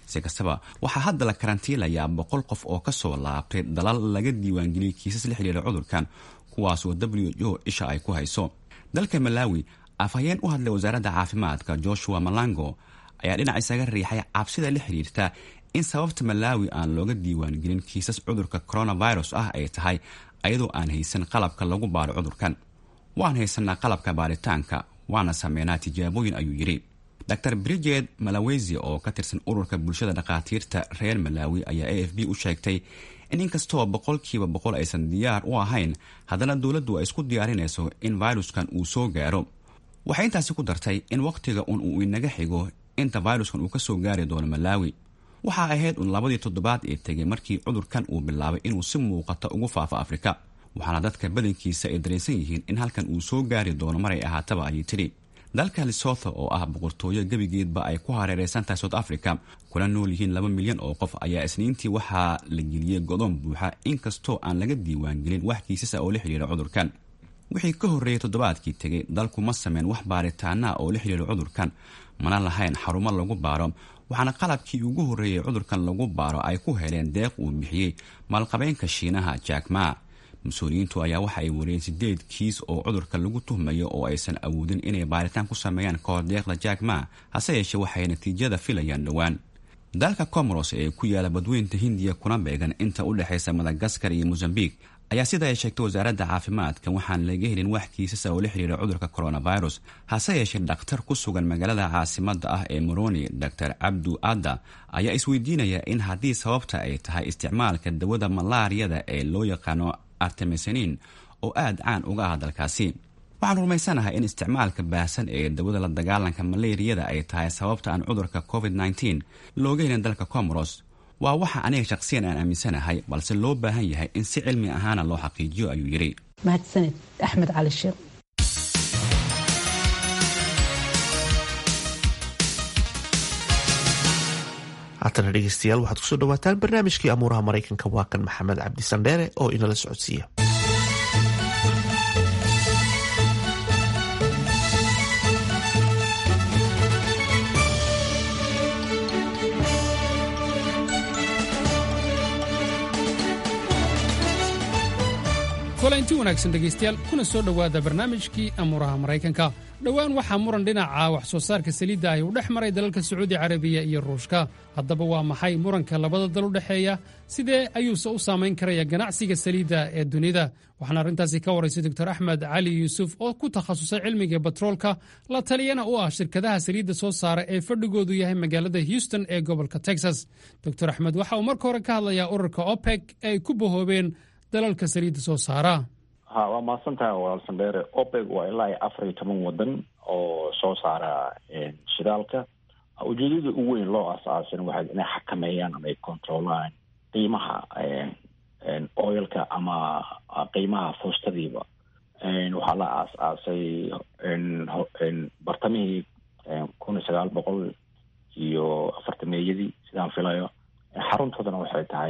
si kastaba waxaa hadda la karantiilayaa boqol qof oo kasoo laabtay dalal laga diiwaangeliyey kiisas la xiriira cudurkan kuwaasoo w o isha ay ku hayso dalka malaawi afhayeen u hadlay wasaaradda caafimaadka joshua malango ayaa dhinac isaga riixay cabsida la xiriirta in sababta malaawi aan looga diiwaangelin kiisas cudurka coronavirus ah ay tahay ayadoo aan haysan qalabka lagu baaro cudurkan waan haysanaa qalabka baaritaanka waana sameynaa tijaabooyin ayuu yidhi dor bridget malawesi oo ka tirsan ururka bulshada dhakhaatiirta reer malaawi ayaa a f b u sheegtay in inkastoo boqolkiiba boqol aysan diyaar u ahayn haddana dowladdu ay isku diyaarinayso in viruskan uu soo gaaro waxay intaasi ku dartay in wakhtiga un uu inaga xigo inta viruskan uu ka soo gaari doono malaawi waxaa ahayd un labadii toddobaad ee tegay markii cudurkan uu bilaabay inuu si muuqata ugu faafo afrika waxaana dadka badankiisa ay dareensan yihiin in halkan uu soo gaari doono maray ahaataba ayay tidhi dalka lesotho oo ah boqortooyo gebigeedba ay ku hareereysan tahay south africa kuna nool yihiin laba milyan oo qof ayaa isniintii waxaa la geliyey godoon buuxa inkastoo aan laga diiwaangelin wax kiisasa oo la xidhiira cudurkan wixii ka horreeyey toddobaadkii tegay dalku ma sameyn wax baaritaana oo la xidhiira cudurkan mana lahayn xarumo lagu baaro waxaana qalabkii ugu horreeyey cudurkan lagu baaro ay ku heleen deeq uu bixiyey maalqabeenka shiinaha jackma mas-uuliyiintu ayaa waxa ay wariyeen sideed kiis oo cudurka lagu tuhmayo oo aysan awoodin inay baaritaan ku sameeyaan kahor deeqda jackma hase yeeshee waxay natiijada filayaan dhowaan dalka comoros ee ku yaala badweynta hindiya kuna beegan inta u dhexaysa madagaskar iyo mosambik ayaa sida ay sheegtay wasaaradda caafimaadka waxaan laga helin wax kiisasa oo la xiriira cudurka coronavirus hase yeeshee dhakhtar ku sugan magaalada caasimada ah ee moroni dor cabdu adda ayaa isweydiinaya in haddii sababta ay tahay isticmaalka dawada malaariyada ee loo yaqaano artemesanin oo aada caan uga ah dalkaasi waxaan rumaysanahay in isticmaalka baahsan ee dawada la dagaalanka maleeriyada ay tahay sababta aan cudurka covid -19 looga helin dalka comoros waa waxa aniga shaqsiyan aan aaminsanahay balse loo baahan yahay in si cilmi ahaana loo xaqiijiyo ayuu yidhi mahadsaned axmed cali sheekh haatana dhegeystayaal waxaad kusoo dhawaataan barnaamijkii amuuraha maraykanka waa kan maxamed cabdi sandheere oo inala socodsiiya kulanti wanaagsan dhegaystayaal kuna soo dhowaada barnaamijkii amuuraha maraykanka dhowaan waxaa muran dhinaca wax soo saarka saliidda ahi u dhex maray dalalka sacuudi carabiya iyo ruushka haddaba waa maxay muranka labada dal u dhexeeya sidee ayuuse u saamayn karaya ganacsiga saliidda ee dunida waxaana arrintaasi ka waraysay doctor axmed cali yuusuf oo ku takhasusay cilmiga batroolka la taliyana u ah shirkadaha saliidda soo saara ee fadhigoodu yahay magaalada houston ee gobolka texas doctor axmed waxa uu marka hore ka hadlayaa ururka opec ee ay ku bahoobeen dalalka saliidda soo saara ha waa mahadsantaha walaal sandheere opec waa ilaa iyo afar iyo toban wadan oo soo saara shidaalka ujeedada ugu weyn loo aasaasan waxay inay xakameeyaan ama ay controlaan qiimaha oilka ama qiimaha foostadiiba waxaa la aas-aasay bartamihii kun iyo sagaal boqol iyo afartameeyadii sidaan filayo xaruntoodana waxay tahay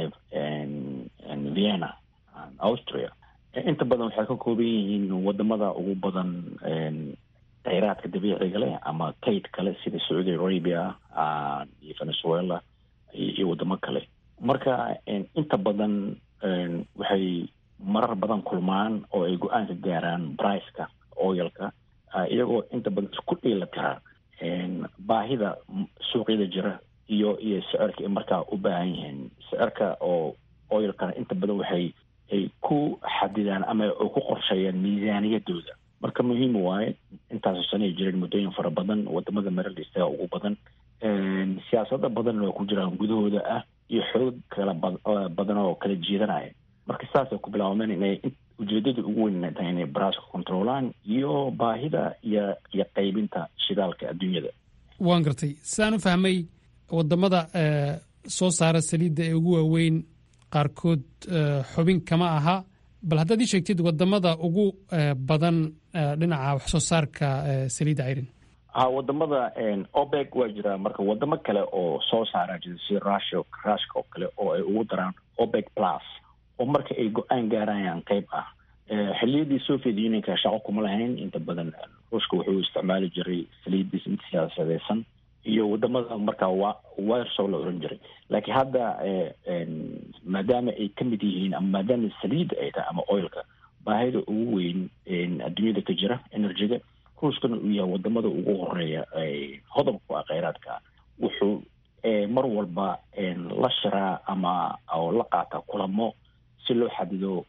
vienna austria inta badan waxay ka kooban yihiin wadamada ugu badan kheyraadka dabiiciga leh ama kayd kale sida sacuudi arabia iyo venezuela iyo wadamo kale marka inta badan waxay marar badan kulmaan oo ay go-aan ka gaaraan briceka oilka iyagoo inta badan isku dhiila tira baahida suuqyada jira iyo iyo sicirka ay markaa u baahan yihiin sicirka oo oilkana inta badan waxay ay ku xadidaan ama ay ku qorsheeyaan miisaaniyadooda marka muhiim waaye intaasoo sanay jireen muddooyin fara badan wadamada maralista ugu badan siyaasado badanna oo ku jiraan gudahooda ah iyo xoog kala badan oo kala jiidanaya marka saasay ku bilaabmeen inay ujeedada ugu weyn tahay inay baraaska controlaan iyo baahida iyo iyo qaybinta shidaalka adduunyada waan gartay sidaan u fahmay wadamada soo saara saliidda ee ugu waaweyn qaarkood xubin kama aha bal haddaad ii sheegtid wadamada ugu badan dhinaca wax soo saarka saliidda cayrin ha wadamada opec waa jiraa marka wadamo kale oo soo saara jira sida russia rushka oo kale oo ay ugu daraan opec plus oo marka ay go-aan gaarayaan qeyb ah xiliyadii soviet unionka shaqo kuma lahayn inta badan ruushka wuxuu isticmaali jiray saliiddiis mid siyaasadeysan iyo wadamada markaa wa wirsow la oran jiray laakiin hadda maadaama ay ka mid yihiin ama maadaama saliidda ay tahay ama oilka baahida ugu weyn adduunyada ka jira energyga ruushkana uu yahay wadamada ugu horeeya hodobka ah kheyraadka wuxuu mar walba la shiraa ama oo la qaataa kulamo si loo xadido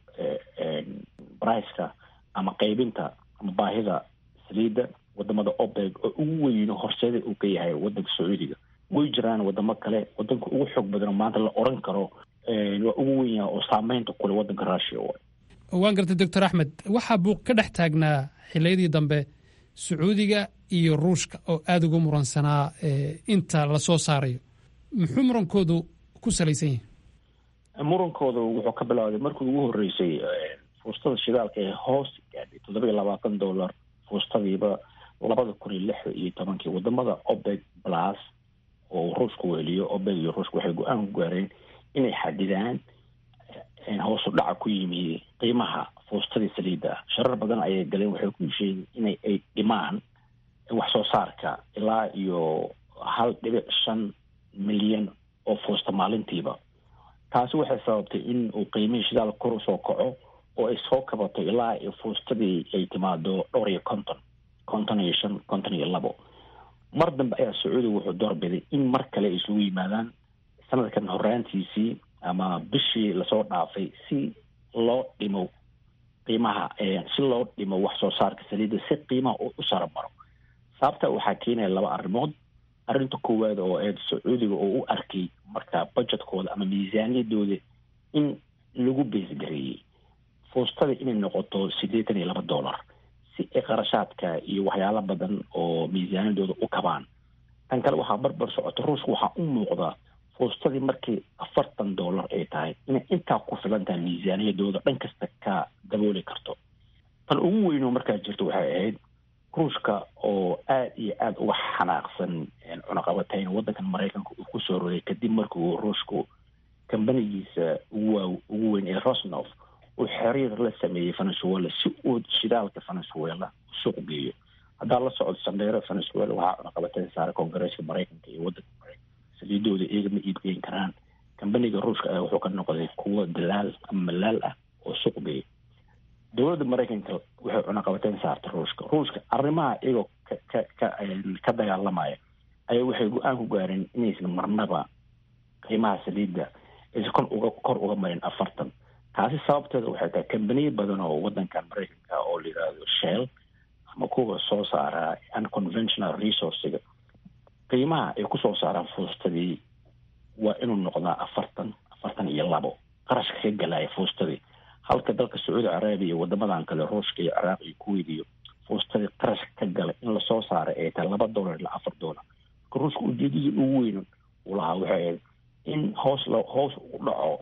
briceka ama qaybinta ama baahida saliidda wadamada opec oo ugu weyno horseeda uu ka yahay wadanka sacuudiga way jiraan wadamo kale wadanka ugu xoog badan maanta la oran karo waa ugu wen yahay oo saameynta kule wadanka russia waan gartay doctor axmed waxaa buuq ka dhex taagnaa xiliyadii dambe sacuudiga iyo ruushka oo aada uga muransanaa inta la soo saarayo muxuu murankoodu ku salaysan yahay murankooda wuxuu ka bilowday markii ugu horeysay fuustada shidaalka ee hoos gaadhay toddoba iyo labaatan dollar fuustadiiba labada kun iyo lixda iyo tobankii wadamada opec plus oo ruushka weliyo opec iyo ruushka waxay go-aan ku gaareen inay xadidaan hoosu dhaca ku yimi qiimaha fuustadii saliidda ah sharar badan ayay galeen waxay ku hesheeyeen inay ay dhimaan wax soo saarka ilaa iyo hal dhibic shan milyan oo fuusta maalintiiba taasi waxay sababtay in uu qiimihii shidaal kor usoo kaco oo ay soo kabato ilaa iyo fuustadii ay timaado dhowr iyo konton konton iyo shan konton iyo labo mar dambe ayaa sacuudiga wuxuu doorbiday in mar kale ay isugu yimaadaan sanadkan horaantiisii ama bishii lasoo dhaafay si loo dhimo qiimaha si loo dhimo wax soo saarka saliidda si qiimaha u saromaro sababta waxaa keenaya laba arrimood arrinta koowaad oo eed sacuudiga oo u arkay marka budgetkooda ama miisaaniyadooda in lagu beesgareeyey fuustada inay noqoto siddeetan iyo laba dollar si ay qarashaadka iyo waxyaalo badan oo miisaaniyadooda u kabaan tan kale waxaa barbar socota ruushka waxaa u muuqda fuustadii markii afartan dollar ay tahay inay intaa ku filan tahay miisaaniyadooda dhan kasta ka dabooli karto tan ugu weynoo markaa jirta waxay ahayd ruushka oo aada iyo aada uga xanaaqsan cunaqabatayn waddankan maraykanka uu kusoo rogay kadib markuu ruushku kambanigiisa ugu ugu weyn ee rosnof uu xiriir la sameeyey venezuela si uu shidaalka venezuela suuq geeyo haddaa la socod sandheero venezuela waxaa cunaqabatayn saaray koongareeska maraykanka iyo waddanka maraykanka saliidooda iyaga ma iibgeyn karaan kambaniga ruushka ah wuxuu ka noqday kuwo dalaal ama malaal ah oo suuq geeya dowladda maraykanka waxay cunaqabateyn saartay ruushka ruushka arrimaha iyagoo ka ka ka ka dagaalamaya ayaa waxay go-aan ku gaareen inaysan marnaba qiimaha saliidda aysan kor uga kor uga marin afartan taasi sababteeda waxay tahay kambaniyo badan oo waddankan maraykanka oo la yidhaahdo shell ama kuwa soo saara unconventional resourciga qiimaha ay kusoo saaraan fuustadii waa inuu noqdaa afartan afartan iyo labo qarashka ka galaya fuustadii halka dalka sacuudi carabiya iyo wadamadan kale ruushka iyo ciraaq iyo kuwait iyo fuustadii qarashka ka galay in lasoo saaray ay tahay laba dollar ilaa afar dollar marka ruushka ujeedadii ugu weyn uu lahaa waxay ahayd in hoos lo hoos u dhaco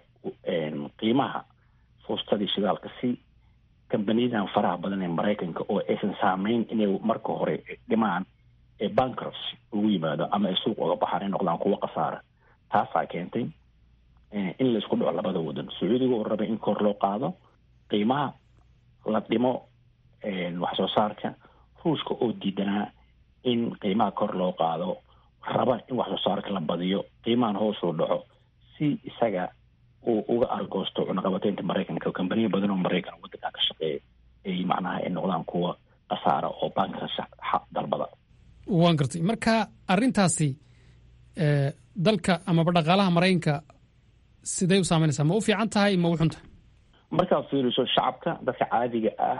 qiimaha fuustadii shidaalka si kambaniyadan faraha badan ee maraykanka oo aysan saameyn inay marka hore dhimaan ee bankrupts ugu yimaado ama ay suuq uga baxaan ay noqdaan kuwo khasaara taasaa keentay in laisku dhaco labada wadan sacuudiga oo rabay in kor loo qaado qiimaha la dhimo wax soo saarka ruushka oo diidanaa in qiimaha kor loo qaado raba in wax soo saarka la badiyo qiimahan hoosuu dhaco si isaga uu uga argoosto cunaqabateynta maraykanka kambaniya badan oo maraykan waddankan ka shaqeeya ay macnaha ay noqdaan kuwa khasaara oo bankka dalbada waan gartay marka arrintaasi dalka amaba dhaqaalaha maraykanka siday u saameynaysaa ma u fiican tahay ma u xun tahay markaad fiiriso shacabka dadka caadiga ah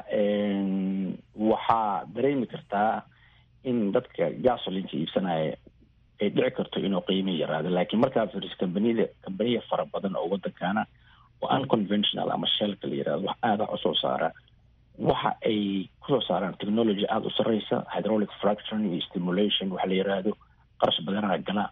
waxaa dareemi kartaa in dadka gasolinka iibsanaya ay dhici karto inuu qiimi yaraado laakiin markaad fiiriso kambaniyada kambaniya fara badan oo waddankana oo unconventional ama shelka la yirahdo wax aada wax usoo saara waxa ay kusoo saaraan technology aada u sarreysa hydraulic fracturing iyo stimulation waxa la yiraahdo qarash badanaa gala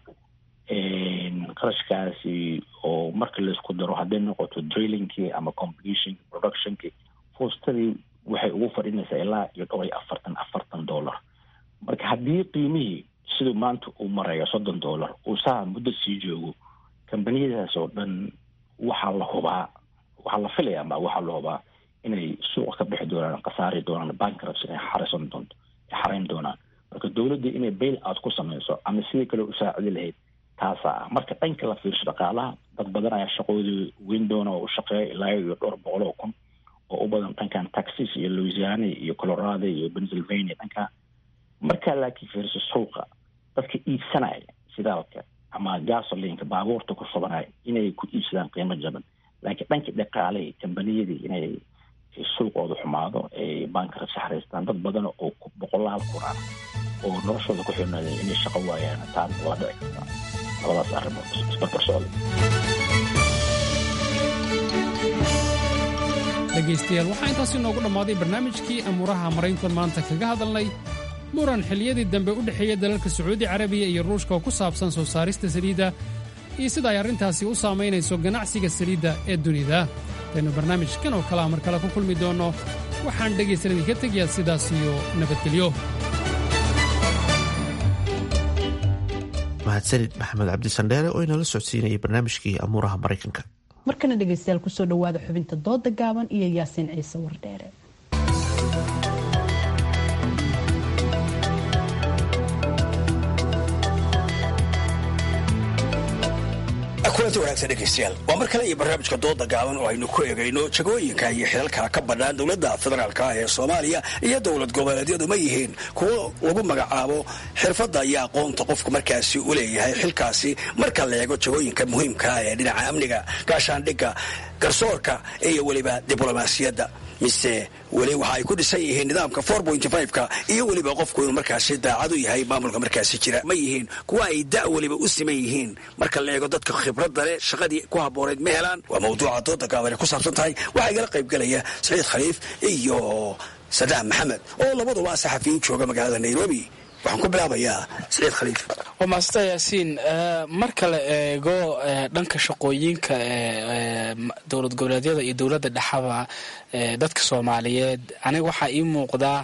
qarashkaasi oo marka laisku daro hadday noqoto drillingkii ama completion productionkii fuustadii waxay ugu fadhinaysaa ilaa iyo dhowr iyo afartan afartan dollar marka haddii qiimihii siduu maanta uu marayo soddon dollar uu saa muddo sii joogo kambaniyadaas oo dhan waxaa la hubaa waxaa la filayaa ma waxaa la hubaa inay suuqa ka bixi doonaan khasaari doonaan bankrupts inay xarisan doonto ay xarayn doonaan marka dowladda inay bail out ku samayso ama sidii kale usaacidi lahayd taasaa ah marka dhanka la fiirsho dhaqaalaha dad badan ayaa shaqadoodii weyn doona oo u shaqeeya ilaa iyo dhowr boqol oo kun oo u badan dhankan texas iyo louisiana iyo colorado iyo pennsylvania dhanka markaa laakiin fiirso suuqa dadka iibsanaya shidaalka ama gasolinka baabuurta ku shubanaya inay ku iibsadaan qiimo jaban laakiin dhanka dhaqaalihii kambaniyadii inay suuqooda xumaado ay baanka saxraystaan dad badan oo boqolaal kunaan oo noloshooda ku xirnaaday inay shaqo waayaan taan waa dhici kartaa labadaas arrimood isbarbar socda dhegaystayaal waxaa intaasi noogu dhammaaday barnaamijkii amuuraha maraykan maanta kaga hadalnay muran xilliyadii dambe u dhexeeya dalalka sacuudi carabiya iyo ruushka oo ku saabsan soo saarista saliidda iyo sida ay arrintaasi u saamaynayso ganacsiga saliidda ee dunida taynu barnaamijkan oo kalea mar kale ku kulmi doonno waxaan dhegaysan idinka tegayaa sidaas iyo nabadgelyo mahadsanid maxamed cabdisandheere oo inala socodsiinayay barnaamijkii amuuraha maraykanka markana dhegaystayaal kusoo dhowaada xubinta dooda gaaban iyo yaasiin ciise wardheere kulanti wanaagsan dhegaystayaal waa mar kale iyo barnaamijka dooda gaaban oo aynu ku eegayno jagooyinka iyo xilalka ka bannaan dowladda federaalk ah ee soomaaliya iyo dowlad goboleedyadu ma yihiin kuwo lagu magacaabo xirfadda iyo aqoonta qofku markaasi u leeyahay xilkaasi marka la eego jagooyinka muhiimka ah ee dhinaca amniga gaashaandhigga garsoorka iyo weliba diblomaasiyadda mise weli waxa ay ku dhisan yihiin nidaamka ka iyo weliba qofku inuu markaasi daacad u yahay maamulka markaasi jira ma yihiin kuwa ay da' weliba u siman yihiin marka la eego dadka khibradda leh shaqadii ku habboonayd ma helaan waa mawduuca dooda gaabane ku saabsan tahay waxaa igala qaybgelaya saciid khaliif iyo sadaam maxamed oo labaduba saxafiyiin jooga magaalada nairobi waxaan ku bilaabayaa saciid khaliif waa maasanta yaasiin marka la eego dhanka shaqooyinka dowlad goboleedyada iyo dowladda dhexaba dadka soomaaliyeed aniga waxaa ii muuqdaa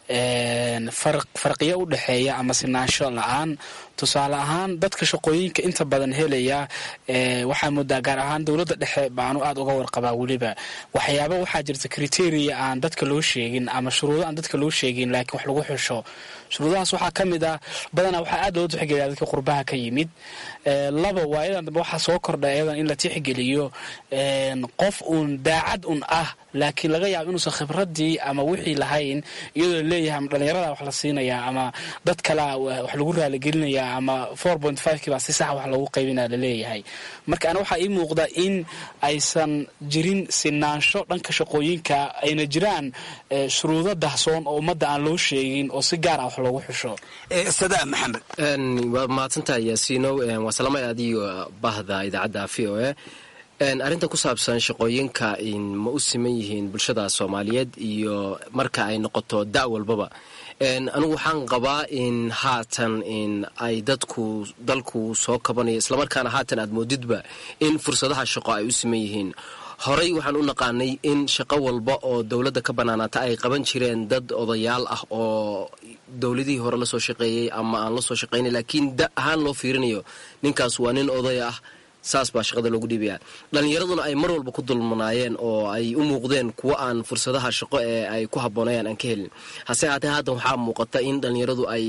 farqiyo u dhexeeya ama sinaansho la-aan tusaale ahaan dadka shaqooyinka inta badan helaya waxaa moodaa gaar ahaan dowladda dhexe baanu aada uga warqabaa weliba waxyaaba waxaa jirta criteria aan dadka loo sheegin ama shuruudo aan dadka loo sheegin laakiin wax lagu xusho shuruudahaas waxaa ka mid ah badanaa waxaa aad loo tixgeliya dadka qurbaha ka yimid laba waa iyadan dambe waxaa soo kordha iyadan in la tixgeliyo qof uun daacad un ah laakiin laga yaabo inuusan khibradii ama wixii lahayn iyadoo laleeyahay ama dhallinyarada wax la siinayaa ama dad kalea wax lagu raaligelinayaa ama kiibaa si sax wax lagu qaybinaya laleeyahay marka ana waxaa ii muuqda in aysan jirin sinaansho dhanka shaqooyinka ayna jiraan shuruudo dahsoon oo ummadda aan loo sheegin oo si gaar ah wax loogu xusho sadaam maxamed waa mahadsantahay yaasiinow waa salamay adiyo bahda idaacadda v o a arrinta ku saabsan shaqooyinka ma u siman yihiin bulshada soomaaliyeed iyo marka ay noqoto da' walbaba anigu waxaan qabaa in haatan in ay dadku dalku soo kabanayo islamarkaana haatan aad moodidba in fursadaha shaqo ay u siman yihiin horey waxaan u naqaanay in shaqo walba oo dowladda ka bannaanaata ay qaban jireen dad odayaal ah oo dowladihii hore lasoo shaqeeyey ama aan la soo shaqaynay laakiin da ahaan loo fiirinayo ninkaas waa nin oday ah saas baa shaqada loogu dhiibaya dhallinyaraduna ay mar walba ku dulmanaayeen oo ay u muuqdeen kuwo aan fursadaha shaqo ee ay ku habboonayaan aan ka helin hase haatee haatan waxaa muuqata in dhallinyaradu ay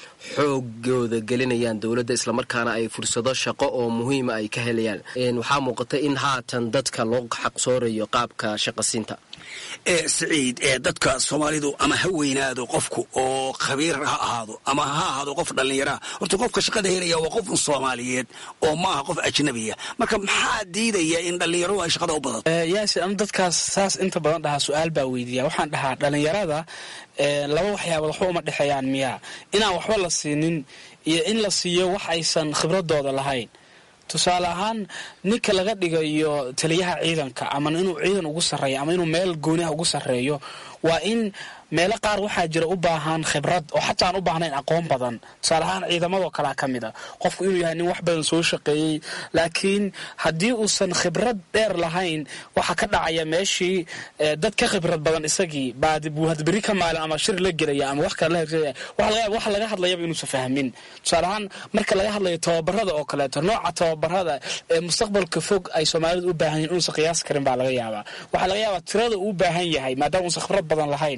xoogooda gelinayaan dowladda islamarkaana ay fursado shaqo oo muhiima ay ka helayaan waxaa muuqata in haatan dadka loo xaqsoorayo qaabka shaqasiinta ee siciid ee dadka soomaalidu ama ha weynaado qofku oo khabiir ha ahaado ama ha ahaado qof dhallinyaraha horta qofka shaqada helaya waa qof soomaaliyeed oo maaha qof ajnabiya marka maxaa diidaya in dhallinyaradu ay shaqada u badato yaasi anu dadkaas saas inta badan dhahaa su-aal baa weydiiya waxaan dhahaa dhallinyarada laba waxyaabood waxba uma dhexeeyaan miyaa inaan waxba la siinin iyo in la siiyo wax aysan khibradooda lahayn tusaale ahaan ninka laga dhigayo taliyaha ciidanka ama inuu ciidan ugu sarreeyo ama inuu meel gooniha ugu sarreeyo waa in meelo qaar waxaa jira u baahan khibrad oo xataa aan u baahnayn aqoon badan tusaale ahaan ciidamadoo kalea ka mid a qofku inuu yahay nin wax badan soo shaqeeyey laakiin haddii uusan khibrad dheer lahayn waxaa ka dhacaya meeshii dad ka khibrad badan isagii buu hadberi ka maalin ama shir la gelaya ama wax kale la waxa laga hadlayaba inuusan fahmin tusaale ahaan marka laga hadlayo tababarada oo kaleeto nooca tababarada ee mustaqbalka fog ay soomaalidu u baahan yihin inuusan qiyaasi karin baa laga yaabaa waxaa laga yaabaa tirada uu u baahan yahay maadaama uusan khibrad badan lahayn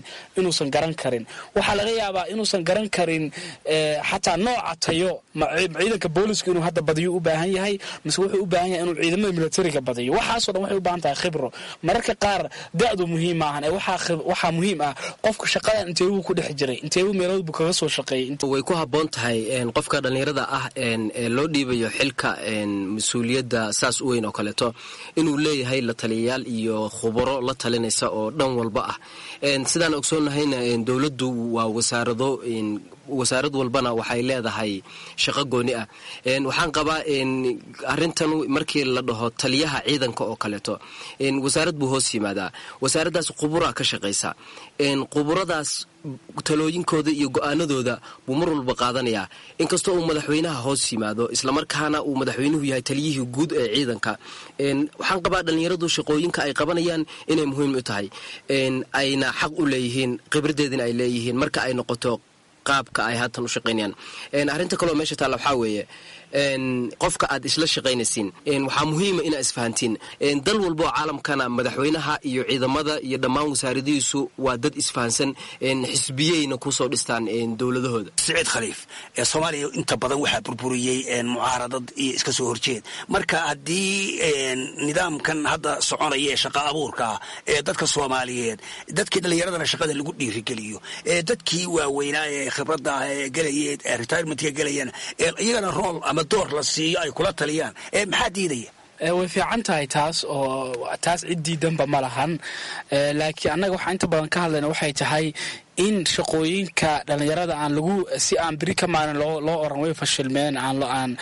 inuusan garan karin waxaa laga yaabaa inuusan garan karin xataa nooca tayo ciidanka booliska inuu hadda badiyo u baahan yahay mise wuxuu u baahan yahay inuu ciidamada militariga badiyo waxaasoo dhan waxay u baahan tahay khibro mararka qaar da-du muhiim maahan ee waxaa muhiim ah qofka shaqadan inteebuu ku dhex jiray inteebuu meelood buu kaga soo shaqeeyey way ku habboon tahay qofka dhallinyarada ah ee loo dhiibayo xilka mas-uuliyadda saas u weyn oo kaleeto inuu leeyahay la taliyayaal iyo khubaro la talinaysa oo dhan walba ah sidaan ogsoonnahayna dowladdu waa wasaarado wasaarad walbana waxay leedahay shaqo gooni ah waxaan qabaa arintan markii la dhaho taliyaha ciidanka oo kaleeto wasaarad buu hoos yimaadaa wasaaraddaas quburaa ka shaqaysa quburadaas talooyinkooda iyo go-aanadooda buu mar walba qaadanayaa inkastoo uu madaxweynaha hoos yimaado islamarkaana uu madaxweynuhu yahay taliyihii guud ee ciidanka waxaan qabaa dhallinyaradu shaqooyinka ay qabanayaan inay muhiim u tahay ayna xaq u leeyihiin khibradeedina ay leeyihiin marka ay noqoto qaabka ay haatan u shaqaynayaan arrinta kaleo meesha taalla waxaa weeye qofka aad isla shaqaynaysiin waxaa muhiima inaa isfahantiin dal walba oo caalamkana madaxweynaha iyo ciidamada iyo dhammaan wasaaradihiisu waa dad isfahansan xisbiyeyna kusoo dhistaan dowladahooda siciid khaliif ee soomaaliya inta badan waxaa burburiyey mucaaradad iyo iska soo horjeed marka haddii nidaamkan hadda soconaya ee shaqa abuurka ee dadka soomaaliyeed dadkii dhallinyaradana shaqada lagu dhiirigeliyo ee dadkii waaweynaa ee khibradda ee gelayeen ee retirementka gelayeen ee iyagana rool ama door la siiyo ay kula taliyaan ee maxaa diidaya way fiican tahay taas oo taas cid diidanba ma lahan laakiin annaga waxaa inta badan ka hadlayna waxay tahay in shaqooyinka dhallinyarada aan lagu si aan beri ka maalin loo oran way fashilmeen aan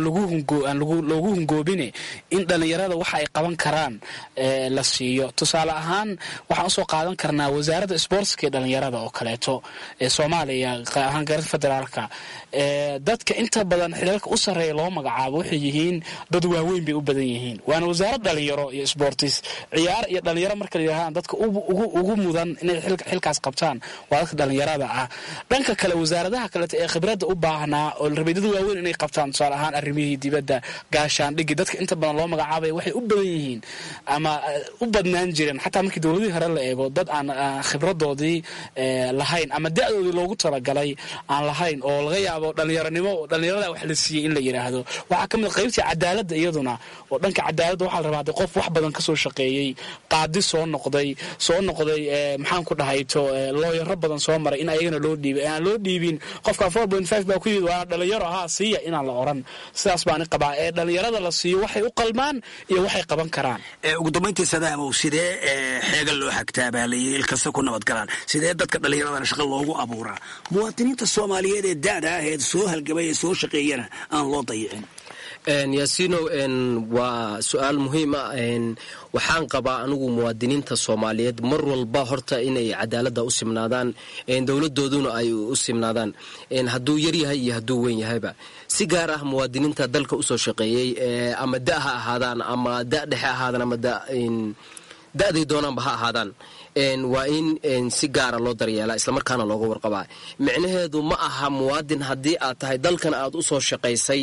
loogu hungoobine in dhallinyarada waxa ay qaban karaan la siiyo tusaale ahaan waxaan usoo qaadan karnaa wasaaradda sboortska ee dhallinyarada oo kaleeto ee soomaaliya ahaan gaarada federaalka dadka inta badan xilalka u sarreeya loo magacaabo waxay yihiin dad waaweyn bay u badan yihiin waana wasaarad dhalinyaro iyo sboortis ciyaar iyo dhalinyaro marka layidhahdaan dadka ugu mudan inay xilkaas qabtaan waa dadka dhallinyarada ah dhanka kale wasaaradaha kaleeto ee khibradda u baahnaa oo rabeedyada waaweyn inay qabtaan tusaale ahaan arrimihii dibadda gaashaandhigi dadka inta badan loo magacaabaya waxay u badan yihiin ama u badnaan jireen xataa markii dowladihii hore la eego dad aan khibradoodii lahayn ama da-doodii loogu talagalay aan lahayn oo laga yaabo dhallinyaronimo dhallinyarada wax la siiyey in la yidhaahdo waxaa ka mid qaybtii cadaaladda iyaduna oo dhanka cadaaladda waxaa la rabaa de qof wax badan kasoo shaqeeyey qaadi soo noqday soo noqday maxaan ku dhahayto looyaro badan soo maray in ayagana loo dhiibay aan loo dhiibin qofka four point five baa ku yimid waa dhalinyaro ahaa siiya inaan la oran sidaas baani qabaa ee dhalinyarada la siiyo waxay u qalmaan iyo waxay qaban karaan ugu dambayntii sadaamow sidee xeega loo xagtaa baa layii ilkasta ku nabadgalaan sidee dadka dhallinyaradana shaqa loogu abuuraa muwaadiniinta soomaaliyeed ee da-da ah ee soo halgamay ee soo shaqeeyana aan loo dayicin yaasiinow waa su-aal muhiim ah waxaan qabaa anigu muwaadiniinta soomaaliyeed mar walba horta inay cadaaladda u simnaadaan dowladooduna ay u simnaadaan hadduu yaryahay iyo hadduu weyn yahayba si gaar ah muwaadiniinta dalka usoo shaqeeyey ama da ha ahaadaan ama da dhexe ahaadaan ama da-day doonaanba ha ahaadaan waa in si gaara loo daryeelaa islamarkaana looga warqabaa micnaheedu ma aha muwaadin haddii aad tahay dalkan aad usoo shaqaysay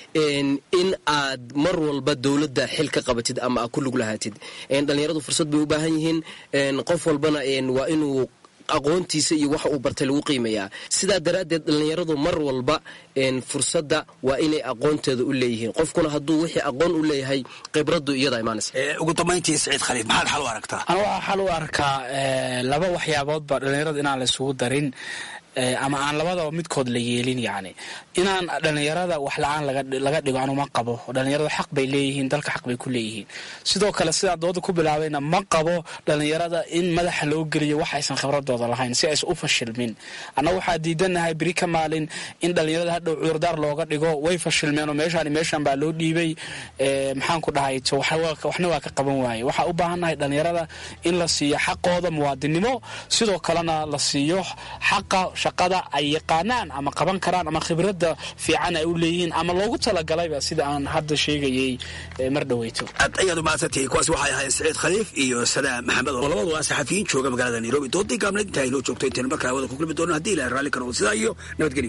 in aad mar walba dowladda xil ka qabatid ama aad ku lug lahaatid dhallinyaradu fursad bay u baahan yihiin qof walbana waa inuu aqoontiisa iyo waxa uu bartay lagu qiimayaa sidaa daraaddeed dhallinyaradu mar walba fursadda waa inay aqoonteeda u leeyihiin qofkuna hadduu wixii aqoon u leeyahay khibraddu iyada imaanaysa ugu dambayntii saciid khaliif maxaad xal u aragtaa ana waxaa xal u arkaa laba waxyaaboodba dhallinyarada inaan la isugu darin ama aan labadaba midkood la yeelin yacni inaan dhallinyarada wax la-aan laga dhigo anuma qabo dhallinyarada xaq bay leeyihiin dalka xaq bay ku leeyihiin sidoo kale sidaan dooda ku bilaabayna ma qabo dhallinyarada in madaxa loo geliyo wax aysan khibradooda lahayn si aysan u fashilmin annaga waxaa diidanahay beri ka maalin in dhallinyarada hadhow cudurdaar looga dhigo way fashilmeen oo meeshaan meeshan baa loo dhiibay maxaan ku dhahayto waxna waa ka qaban waaye waxaa u baahannahay dhallinyarada in la siiyo xaqooda muwaadinimo sidoo kalena la siiyo xaqa shaqada ay yaqaanaan ama qaban karaan ama khibradda fiican ay u leeyihiin ama loogu talagalayba sida aan hadda sheegayay mar dhaweyto aad ayaad umahadsantihiin kuwaas waxay ahaayeen saciid khaliif iyo sadaam maxamed oo labadu waa saxafiyiin jooga magaalada nairobi doodii gaabneed intaa inoo joogto intaynu markaa hawada ku kulmi doono haddii ilahay raalli ka noqdo sidaa iyo nabadgelyo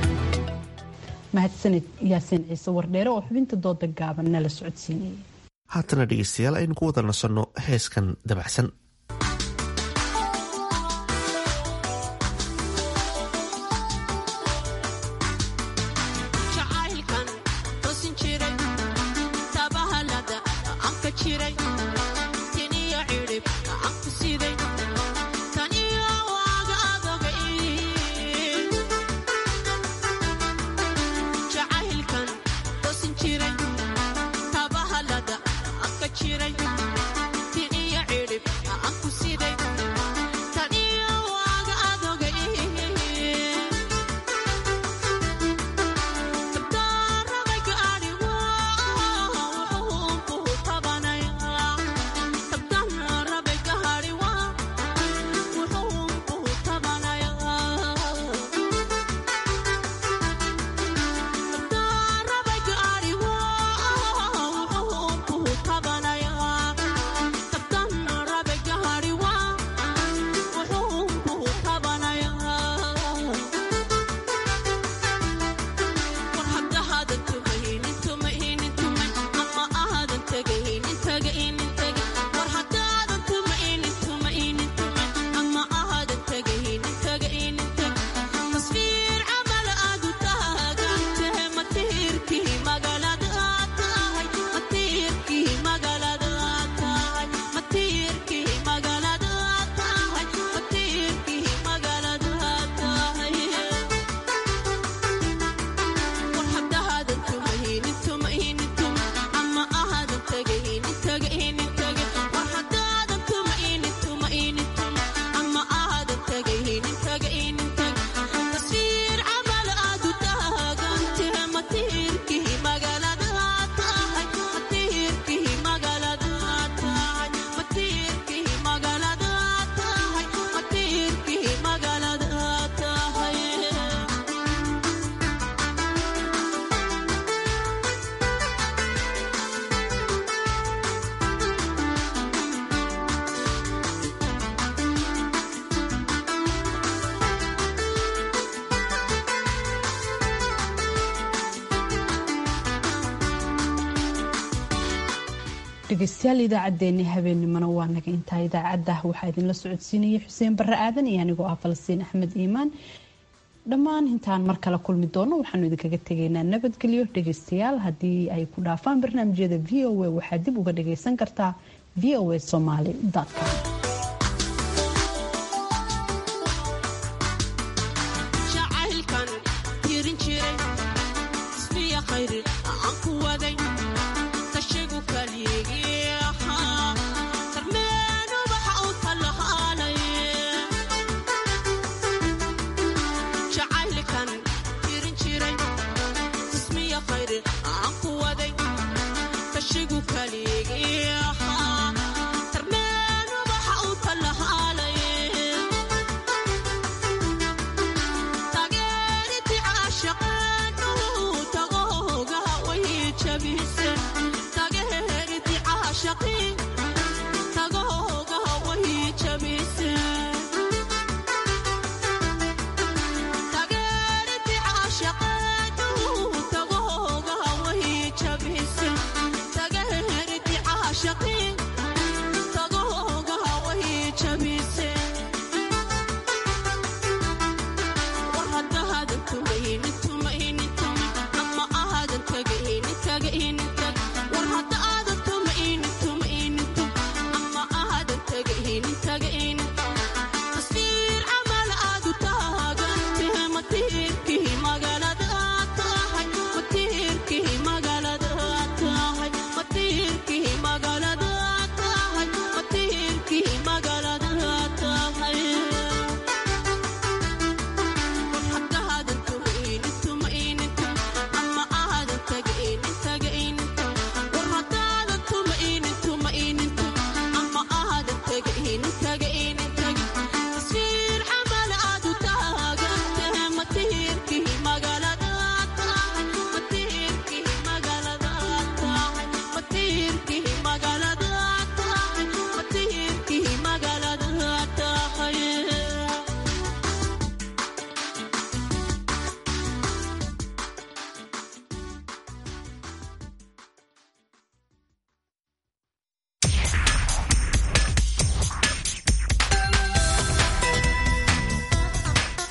mahadsanid yaasiin ciise wardheere oo xubinta dooda gaaban nala socodsiinayay haatana dhegeystayaal aynu ku wada nasanno heeskan dabacsan dhegeystayaal idaacaddeenni habeennimona waa naga intaa idaacadda waxaa idinla socodsiinayay xuseen barre aadan iyo anigoo ah falastiin axmed iimaan dhammaan intaan mar kale kulmi doono waxaanu idinkaga tegaynaa nabadgelyo dhegeystayaal haddii ay ku dhaafaan barnaamijyada v o a waxaad dib uga dhageysan kartaa v o a somaly com